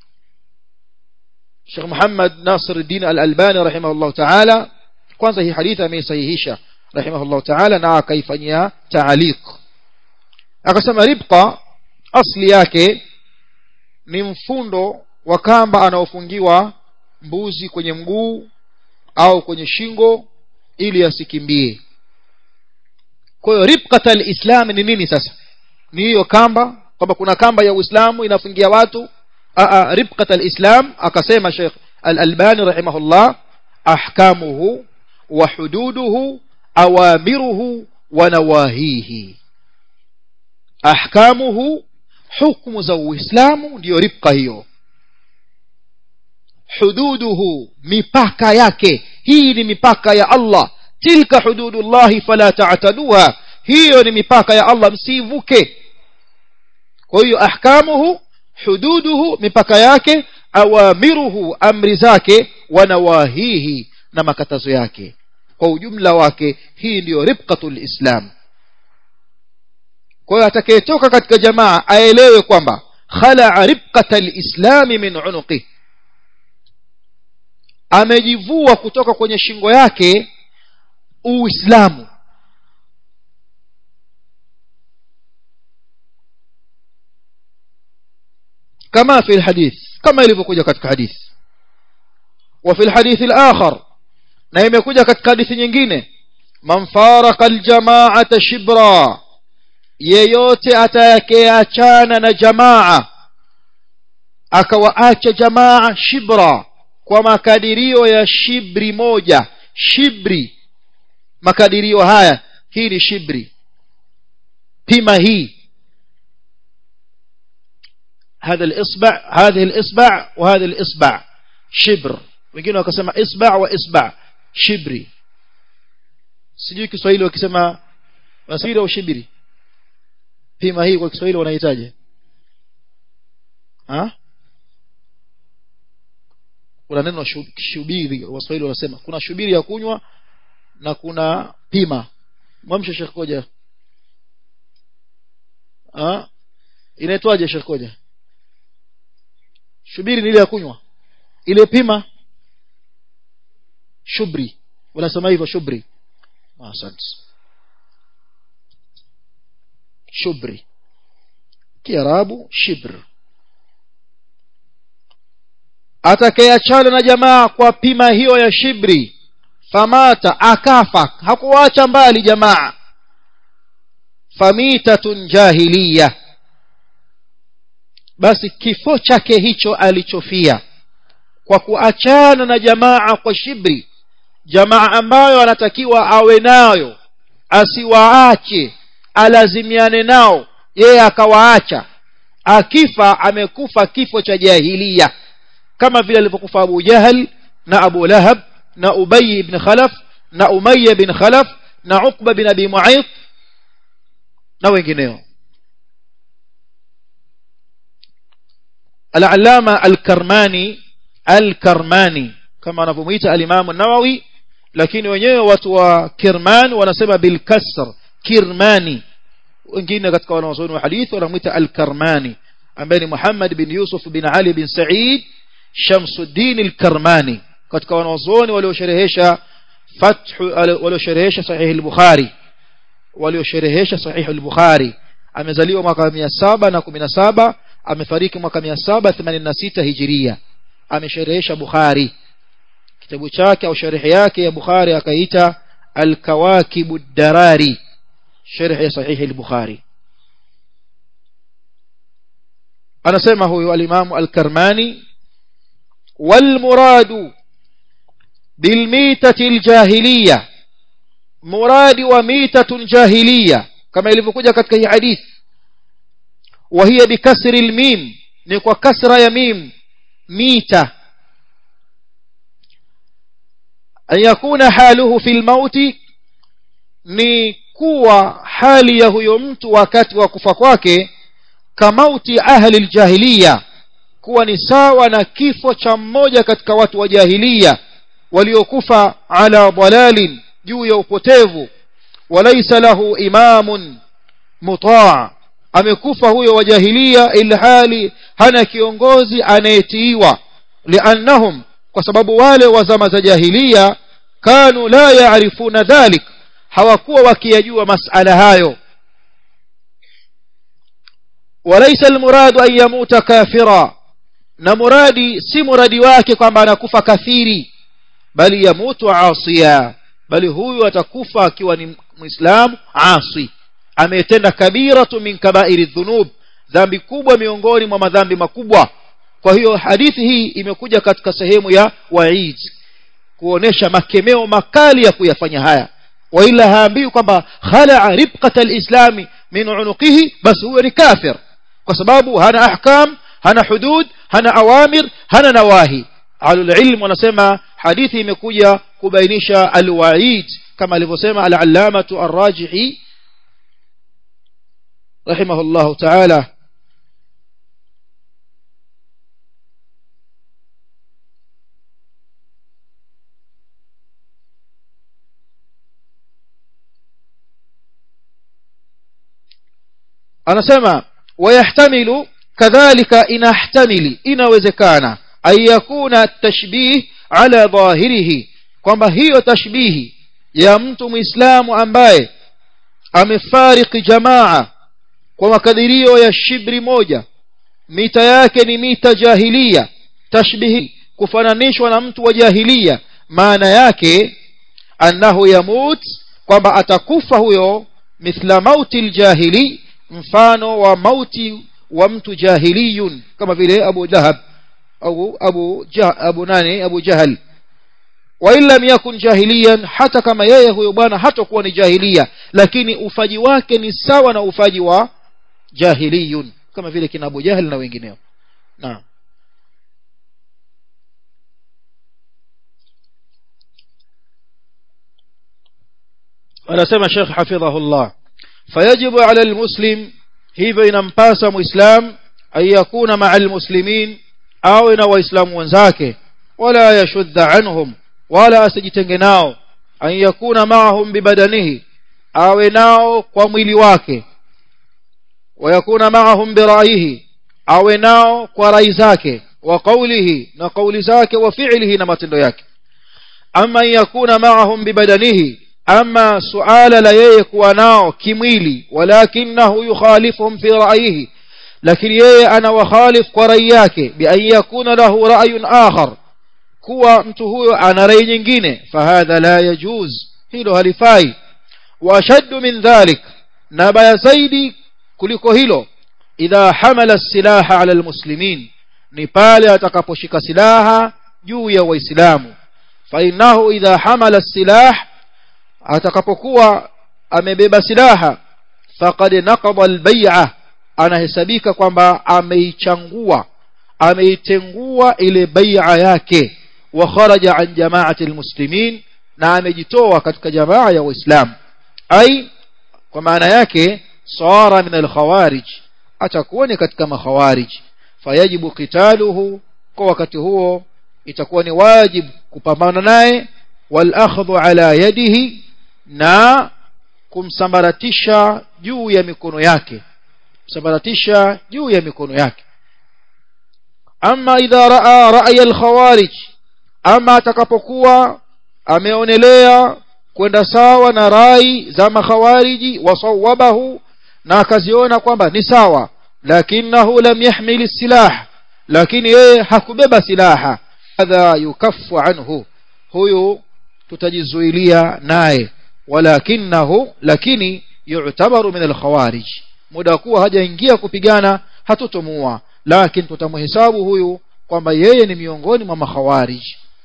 Sheikh Muhammad Nasiruddin Al-Albani rahimahullah ta'ala kwanza hii hadithi ameisahihisha rahimahullah ta'ala na akaifanyia taaliq akasema ribqa asli yake ni mfundo wa kamba anaofungiwa mbuzi kwenye mguu au kwenye shingo ili asikimbie kwa hiyo ribqat alislam ni nini sasa ni hiyo kamba kwamba kuna kamba ya uislamu inafungia watu a ribqat alislam akasema Sheikh Al-Albani rahimahullah ahkamuhu wa hududuhu awamiruhu wa nawahihi ahkamuhu hukumu za uislamu ndiyo ribqa hiyo hududuhu mipaka yake hii ni mipaka ya Allah tilka hududullahi fala ta'taduha hiyo ni mipaka ya Allah msivuke kwa hiyo ahkamuhu hududuhu mipaka yake awamiruhu amri zake wa nawahihi na makatazo yake kwa ujumla wake hii ndiyo ribqatul islam kwa hiyo atakayetoka katika jamaa aelewe kwamba khala ribqatal islami min unuqi amejivua kutoka kwenye shingo yake uislamu كما في الحديث كما ilivyokuja katika hadith وفي الحديث الآخر na imekuja katika hadithi nyingine man faraka aljamaata shibra yeyote atakayeachana na jamaa akawaacha jamaa shibra kwa makadirio ya shibri moja shibri makadirio haya hii ni shibri pima hii هذا الإصبع هذه الإصبع وهذا الإصبع شبر wengine wakasema isba wa isba shibri sijui Kiswahili wakisema wasiri au shibiri pima hii kwa Kiswahili wanahitaji ah kuna neno shubiri waswahili wanasema kuna shubiri ya kunywa na kuna pima mwamshe Sheikh Koja ah inaitwaje Sheikh Koja shubiri ni ile ya kunywa ile pima shubri wanasema hivyo shubri asante shubri kiarabu shibr atakayeachana na jamaa kwa pima hiyo ya shibri famata akafa hakuacha mbali jamaa famitatun jahiliya basi kifo chake hicho alichofia kwa kuachana na jamaa kwa shibri jamaa ambayo anatakiwa awe nayo asiwaache alazimiane nao yeye akawaacha akifa amekufa kifo cha jahiliya kama vile alivyokufa Abu Jahal na Abu Lahab na Ubay ibn Khalaf na Umayya ibn Khalaf na Uqba bin Abi Mu'ayth na wengineo Al-Allama Al-Karmani Al-Karmani kama anavyomuita al-Imam an-Nawawi lakini wenyewe watu wa Kirman wanasema bil kasr Kirmani wengine katika wanawazuoni wa hadithi wanamuita Al-Karmani ambaye ni Muhammad bin Yusuf bin Ali bin Sa'id Shamsuddin al-Karmani katika wanawazuoni waliosherehesha fath waliosherehesha sahih al-Bukhari waliosherehesha sahih al-Bukhari amezaliwa mwaka 717 amefariki mwaka 786 hijiria amesherehesha Bukhari kitabu chake au sharhi yake ya Bukhari akaita al-Kawakib ad-Darari sharh ya sahih al-Bukhari anasema huyu al-Imam al-Karmani والمراد بالميتة الجاهلية مراد وميتة جاهلية كما يلفقوجا katika hii hadith وهي بكسر الميم ni kwa kasra ya mim mita an yakuna haluhu fil mauti ni kuwa hali ya huyo mtu wakati wa kufa kwake kamauti ahli aljahiliya kuwa ni sawa na kifo cha mmoja katika watu wa jahiliya waliokufa ala dalalin juu ya upotevu walaysa lahu imamun mutaa amekufa huyo wa jahiliya ilhali hana kiongozi anayetiiwa liannahum kwa sababu wale wa zama za jahiliya kanu la yaarifuna dhalik hawakuwa wakiyajua masala hayo walaysa almuradu an yamuta kafira na muradi si muradi wake kwamba anakufa kafiri bali yamutu asiya bali huyu atakufa akiwa ni muislamu asi ametenda kabiratu min kabairi dhunub dhambi kubwa miongoni mwa madhambi makubwa kwa hiyo hadithi hii imekuja katika sehemu ya waid kuonesha makemeo makali ya kuyafanya haya waila haambiwi kwamba khalaa ribqata alislami min unuqihi basi huyo ni kafir kwa sababu hana ahkam hana hudud hana awamir hana nawahi alulilm wanasema hadithi imekuja kubainisha alwaid kama alivyosema al-allamatu ar-rajihi rahimahullah ta'ala anasema wayahtamilu kadhalika inahtamili inawezekana an yakuna tashbih ala dhahirihi kwamba hiyo tashbihi ya mtu muislamu ambaye amefariki jamaa kwa makadirio ya shibri moja mita yake ni mita jahilia tashbihi kufananishwa na mtu wa jahilia maana yake annahu yamut kwamba atakufa huyo mithla mauti ljahili mfano wa mauti wa mtu jahiliyun kama vile abu lahab au abu jah, abu nani abu jahal wa in lam yakun jahiliyan hata kama yeye huyo bwana hatakuwa ni jahilia lakini ufaji wake ni sawa na ufaji wa jahiliyun kama vile kina abu jahal na wengineo naam anasema Sheikh hafidhahullah fayajibu ala almuslim hivyo inampasa muislam an yakuna maa almuslimin awe na waislamu wenzake wala yashudda anhum wala asijitenge nao an yakuna maahum bibadanihi awe nao kwa mwili wake wayakuna maahum biraihi awe nao kwa rai zake wa qawlihi na qawli zake wa fi'lihi na matendo yake ama yakuna maahum bibadanihi ama suala la yeye kuwa nao kimwili walakinahu yukhalifuhum fi ra'yihi lakini yeye ana wakhalif kwa rai yake bi an yakuna lahu ra'yun akhar kuwa mtu huyo ana rai nyingine fahadha la yajuz hilo halifai wa ashaddu min dhalik na baya zaidi kuliko hilo idha hamala silaha ala almuslimin ni pale atakaposhika silaha juu ya waislamu fa innahu idha hamala silah atakapokuwa amebeba silaha faqad naqada albay'a anahesabika kwamba ameichangua ameitengua ile bai'a yake wa kharaja an jama'ati almuslimin na amejitoa katika jamaa ya waislamu ai kwa maana yake sara min alkhawarij atakuwa ni katika makhawarij fayajibu qitaluhu kwa wakati huo itakuwa ni wajibu kupambana naye wal akhdhu ala yadihi na kumsambaratisha juu ya mikono yake kumsambaratisha juu ya mikono yake ama idha raa ra'ya al-khawarij ama atakapokuwa ameonelea kwenda sawa na rai za makhawariji wasawabahu na akaziona kwamba ni sawa lakinahu lam yahmil silah lakini yeye hakubeba silaha hadha yukaffu anhu huyu tutajizuilia naye walakinahu lakini yu'tabaru min al-khawarij muda kuwa hajaingia kupigana hatutomua lakini tutamhesabu huyu kwamba yeye ni miongoni mwa makhawarij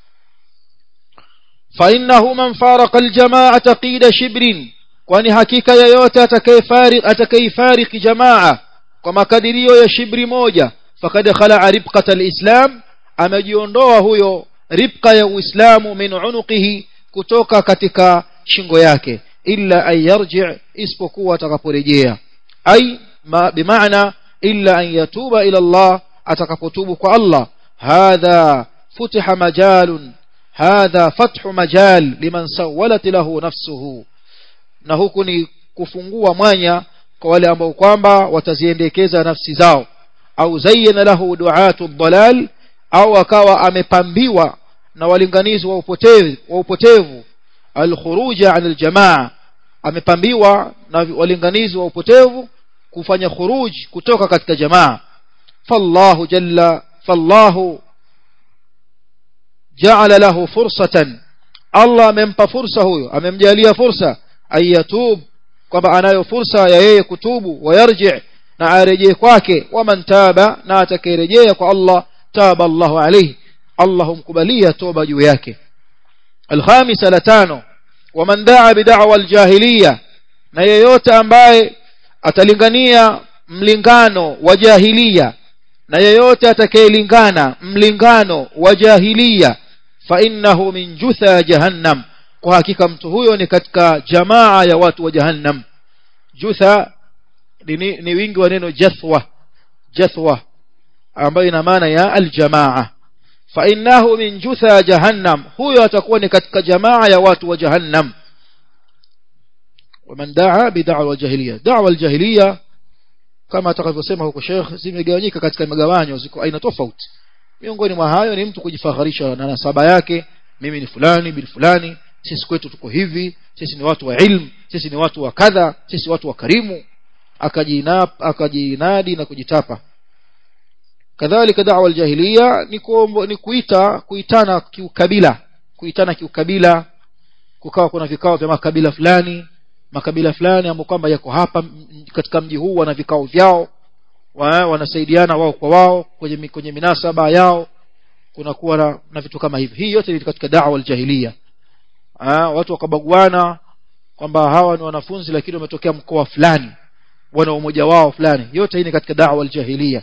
fa innahu man faraqa al-jama'ata qida shibrin kwani hakika yeyote atakayefariq atakayefariq jamaa kwa makadirio ya shibri moja fakad khala ribqata al-islam amejiondoa huyo ribqa ya uislamu min unuqihi kutoka katika shingo yake illa an yarji isipokuwa atakaporejea ai ma bimaana illa an yatuba ila Allah atakapotubu kwa Allah hadha futiha majalun hadha fathu majal liman sawalat lahu nafsuhu na huku ni kufungua mwanya kwa wale ambao kwamba wataziendekeza nafsi zao au zayyana lahu du'atu dhalal au akawa amepambiwa na walinganizi wa upotevu wa upotevu alkhuruja anil jamaa amepambiwa na walinganizi wa upotevu kufanya khuruj kutoka katika jamaa fallahu jalla fallahu ja'ala lahu fursatan Allah amempa fursa huyo amemjalia fursa ayatub kwamba anayo fursa ya yeye kutubu wayarji na arejee kwake waman taba na atakayerejea kwa Allah taba Allahu alayhi Allah humkubalia toba juu yake الخامسة لتانو ومن دعا بدعوى الجاهلية na yeyote ambaye atalingania mlingano wa jahiliya na yeyote atakayelingana mlingano wa jahiliya fa innahu min jutha jahannam kwa hakika mtu huyo ni katika jamaa ya watu wa jahannam jutha ni, ni wingi wa neno jathwa jathwa ambayo ina maana ya aljamaa fa innahu min jutha jahannam huyo atakuwa ni katika jamaa ya watu wa jahannam ومن دعا بدعوى الجاهليه دعوى الجاهليه kama atakavyosema huko Sheikh zimegawanyika katika magawanyo ziko aina tofauti miongoni mwa hayo ni mtu kujifaharisha na nasaba yake mimi ni fulani bin fulani sisi kwetu tuko hivi sisi ni watu wa ilmu sisi ni watu wa kadha sisi watu wa karimu akajinap akajinadi na kujitapa kadhalika da'wa aljahiliya ni kuombo, ni kuita kuitana kiukabila kuitana kiukabila kukawa kuna vikao vya makabila fulani makabila fulani ambao kwamba yako hapa katika mji huu wana vikao vyao wa, wanasaidiana wao kwa wao kwenye kwenye minasaba yao kuna kuwa na, na vitu kama hivi hii yote ni katika da'wa aljahiliya watu wakabaguana kwamba hawa ni wanafunzi lakini wametokea mkoa fulani wana umoja wao fulani yote hii ni katika da'wa aljahiliya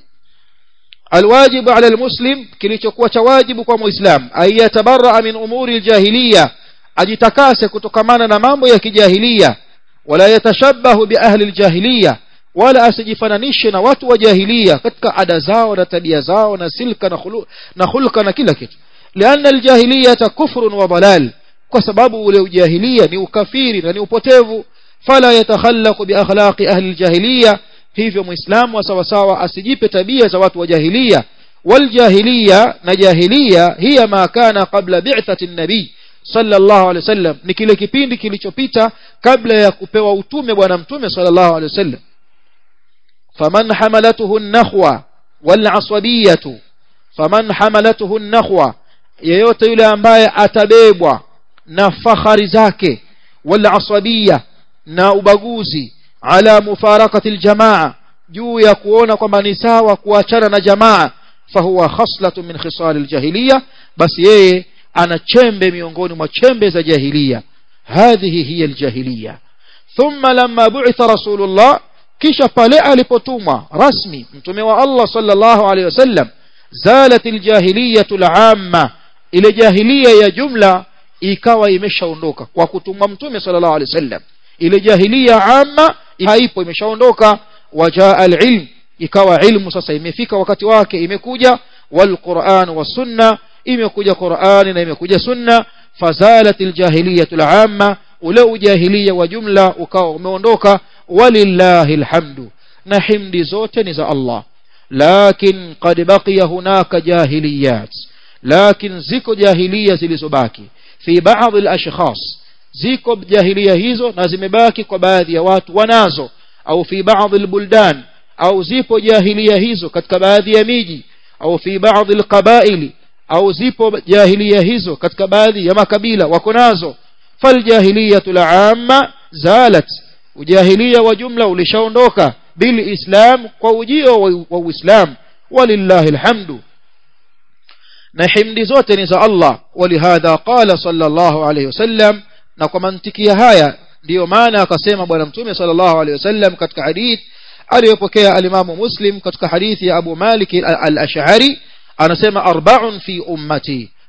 alwajibu ala almuslim kilichokuwa cha wajibu kwa muislam ayatabarra min umuri aljahiliya ajitakase kutokamana na mambo ya kijahiliya wala yatashabahu bi ahli aljahiliya wala asijifananishe na watu wa jahiliya katika ada zao na tabia zao na silka na khulu na khulqa na kila kitu lianna aljahiliyata kufrun wa dalal kwa sababu ule ujahiliya ni ukafiri na ni upotevu fala yatakhallaqu bi akhlaqi ahli aljahiliya hivyo muislamu sawa sawa asijipe tabia za watu wa jahiliya waljahiliya na jahiliya hiya ma kana qabla bi'thati an-nabii sallallahu alaihi wasallam ni kile kipindi kilichopita kabla ya kupewa utume bwana mtume sallallahu alaihi wasallam faman hamalatuhu an-nakhwa wal asabiyatu faman hamalatuhu an-nakhwa yeyote yule ambaye atabebwa na fahari zake wal asabiyya na ubaguzi ala mufarakati aljamaa juu ya kuona kwamba ni sawa kuachana na jamaa fahuwa khaslatu min khisal aljahiliya basi yeye ana chembe miongoni mwa chembe za jahiliya hadhihi hiya aljahiliya thumma lamma bu'itha rasulullah kisha pale alipotumwa rasmi mtume wa Allah sallallahu alayhi wasallam zalat aljahiliyatu al'amma ile jahiliya ya jumla ikawa imeshaondoka kwa kutumwa mtume sallallahu alayhi wasallam ile jahiliya amma haipo imeshaondoka wajaa alilm ikawa ilmu sasa imefika wakati wake imekuja walquran wasunna imekuja qurani na imekuja sunna fazalat aljahiliyatu al'amma ule ujahiliya wa jumla ukawa umeondoka walillahi alhamdu na himdi zote ni za Allah lakin qad baqiya hunaka jahiliyat lakin ziko jahiliya zilizobaki fi baadhi alashkhas ziko jahiliya hizo na zimebaki kwa baadhi ya watu wanazo au fi baadhi albuldan au zipo jahiliya hizo katika baadhi ya miji au fi baadhi alqabaili au zipo jahiliya hizo katika baadhi ya makabila wako nazo faljahiliyatu al'amma zalat ujahiliya wa jumla ulishaondoka bil islam kwa ujio wa uislam walillahi alhamdu na himdi zote ni za Allah walihadha qala sallallahu alayhi wasallam na kwa mantiki ya haya ndiyo maana akasema bwana mtume sallallahu alayhi wasallam katika hadith aliyopokea alimamu muslim katika hadithi ya abu malik al-ash'ari anasema arba'un fi ummati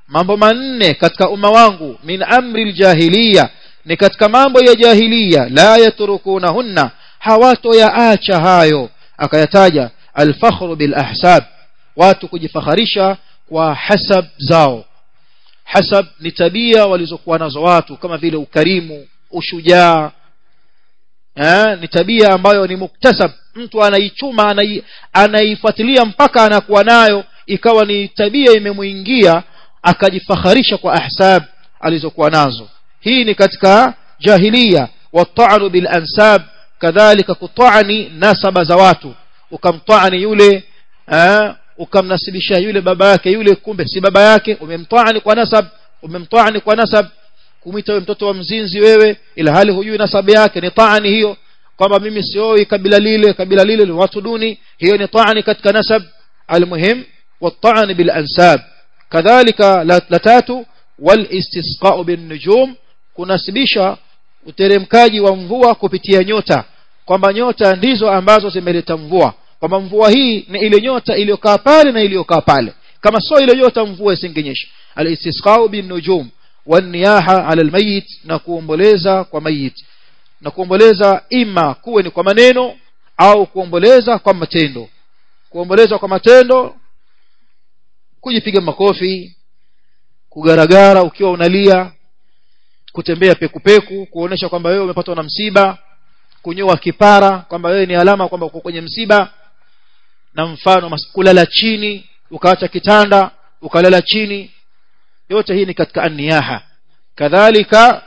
mambo manne katika umma wangu min amri aljahiliya ni katika mambo ya jahiliya la yatrukunahunna hawatoyaacha hayo akayataja alfakhru bil ahsab watu kujifakharisha kwa hasab zao hasab ni tabia walizokuwa nazo watu kama vile ukarimu ushujaa eh, ni tabia ambayo ni muktasab mtu anaichuma anai, anaifuatilia mpaka anakuwa nayo ikawa ni tabia imemuingia akajifakharisha kwa ahsab alizokuwa nazo hii ni katika jahiliya wata'anu bil ansab kadhalika kutani nasaba za watu ukamtani yule eh, ukamnasibisha yule baba yake yule kumbe si baba yake umemtani kwa nasab umemtani kwa nasab kumwita wewe mtoto wa mzinzi wewe ila hali hujui nasabu yake ni taani hiyo kwamba mimi sioi kabila lile kabila lile ni watu duni hiyo ni taani katika nasab almuhim والطعن بالأنساب كذلك لتاتو والاستسقاء بالنجوم kunasibisha uteremkaji wa mvua kupitia nyota kwamba nyota ndizo ambazo zimeleta mvua kwamba mvua hii ni ile nyota iliyokaa pale na iliyokaa pale kama sio ile nyota mvua isingenyesha al-istisqa'u bin nujum waniyaha ala almayit na kuomboleza kwa mayit na kuomboleza ima kuwe ni kwa maneno au kuomboleza kwa matendo kuomboleza kwa matendo kujipiga makofi kugaragara ukiwa unalia kutembea pekupeku kuonesha kwamba wewe umepatwa na msiba kunyoa kipara kwamba wewe ni alama kwamba uko kwenye msiba na mfano kulala chini ukaacha kitanda ukalala chini yote hii ni katika anniyaha kadhalika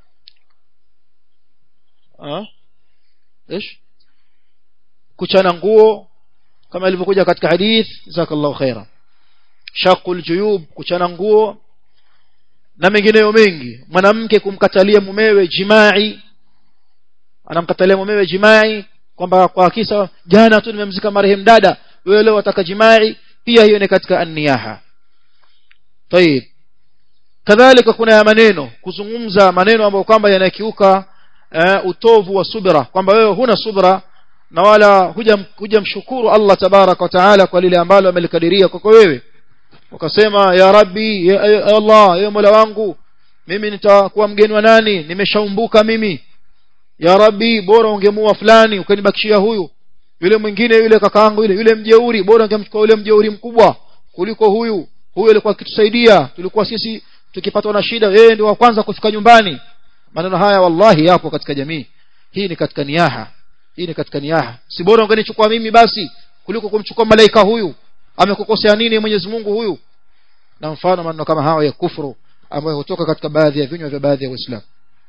ah ايش kuchana nguo kama ilivyokuja katika hadith jazakallahu khaira shaqul juyub kuchana nguo na mengineyo mengi mwanamke kumkatalia mumewe jimai anamkatalia mumewe jimai kwamba kwa kisa jana tu nimemzika marehemu dada wewe leo wataka jimai pia hiyo ni katika anniyaha طيب kadhalika kuna ya maneno kuzungumza maneno ambayo kwamba yanakiuka uh, utovu wa subra kwamba wewe huna subra na wala hujamshukuru Allah tabarak wa taala kwa lile ambalo amelikadiria kwako wewe ukasema ya rabbi ya, ya Allah ya mola wangu mimi nitakuwa mgeni wa nani nimeshaumbuka mimi ya rabbi bora ungemua fulani ukanibakishia huyu yule mwingine yule kakaangu yule yule mjeuri bora ungemchukua yule mjeuri mkubwa kuliko huyu huyu alikuwa akitusaidia tulikuwa sisi tukipatwa na shida yeye ndio wa kwanza kufika nyumbani maneno haya wallahi yapo katika jamii hii ni katika niyaha hii ni katika niyaha si bora ungenichukua mimi basi kuliko kumchukua malaika huyu amekukosea nini Mwenyezi Mungu huyu na mfano maneno kama hayo ya kufuru ambayo hutoka katika baadhi ya vinywa vya baadhi ya waislamu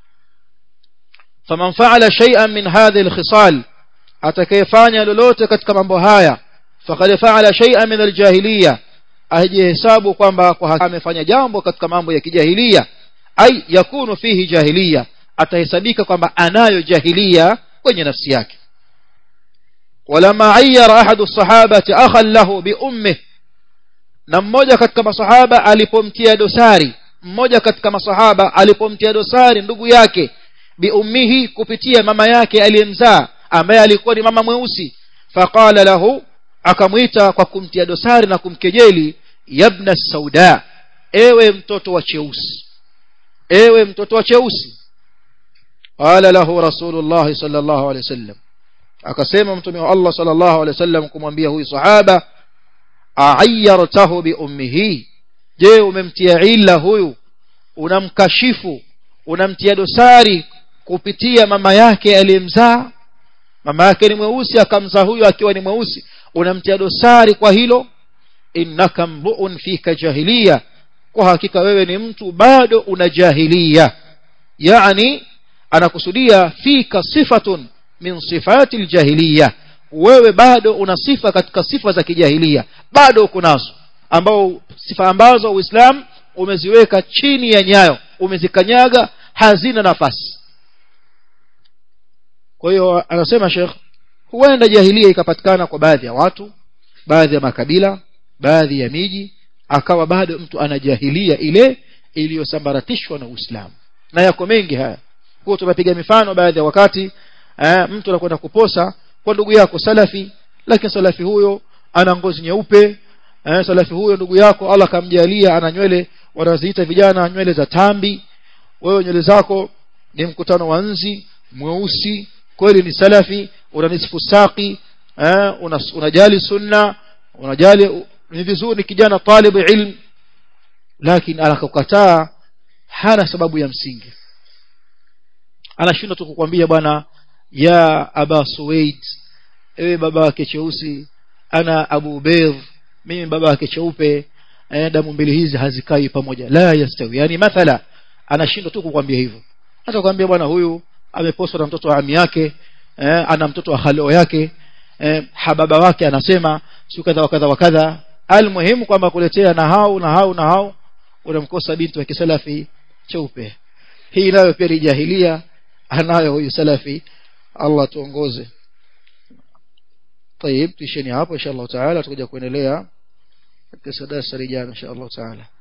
faman fa'ala shay'an min hadhihi al-khisal atakayefanya lolote katika mambo haya faqad fa'ala shay'an min al-jahiliya ajihesabu kwamba kwa amefanya jambo katika mambo ya kijahilia ai yakunu fihi jahiliya atahesabika kwamba anayo jahiliya kwenye nafsi yake ولما عير أحد الصحابة أخا له بأمه na mmoja katika masahaba alipomtia dosari mmoja katika masahaba alipomtia dosari ndugu yake biummihi kupitia mama yake aliyemzaa ambaye alikuwa ni mama mweusi faqala lahu akamwita kwa kumtia dosari na kumkejeli yabna sauda ewe mtoto wa cheusi ewe mtoto wa cheusi qala lahu rasulullah sallallahu alaihi wasallam akasema mtume wa Allah sallallahu alaihi wasallam kumwambia huyu sahaba a'ayyartahu bi ummihi je umemtia illa huyu unamkashifu unamtia dosari kupitia mama yake aliyemzaa mama yake ni mweusi akamzaa huyu akiwa ni mweusi unamtia dosari kwa hilo innaka mbuun fika jahiliya kwa hakika wewe ni mtu bado una jahiliya yani anakusudia fika sifatun min sifati aljahiliya wewe bado una sifa katika sifa za kijahilia bado uko nazo ambao sifa ambazo uislamu umeziweka chini ya nyayo umezikanyaga hazina nafasi kwa hiyo anasema Sheikh huenda jahilia ikapatikana kwa baadhi ya watu baadhi ya makabila baadhi ya miji akawa bado mtu ana jahilia ile iliyosambaratishwa na Uislamu na yako mengi haya kwa tumepiga mifano baadhi ya wakati eh, mtu anakwenda kuposa kwa ndugu yako salafi lakini salafi huyo ana ngozi nyeupe eh, salafi huyo ndugu yako Allah kamjalia ana nywele wanaziita vijana nywele za tambi wewe nywele zako ni mkutano wa nzi mweusi kweli ni salafi unanisifu saki eh, unajali sunna unajali ni vizuri ni kijana talibu ilm lakini anakataa hana sababu ya msingi anashindwa tu kukwambia bwana ya aba suwaid ewe baba wake cheusi ana abu baydh mimi baba wake cheupe eh, damu mbili hizi hazikai pamoja la yastawi yani mathala anashindwa tu kukwambia hivyo hata kukwambia bwana huyu ameposwa na mtoto wa ami yake eh, ana mtoto wa halio yake eh, hababa wake anasema si kadha wa kadha wa kadha almuhimu kwamba kuletea na hau na hau na hau unamkosa binti wa kisalafi cheupe hii nayo pia ni jahilia anayo huyu salafi Allah tuongoze طيب تشيني hapo inshallah taala tutakuja kuendelea katika darasa lijalo inshallah taala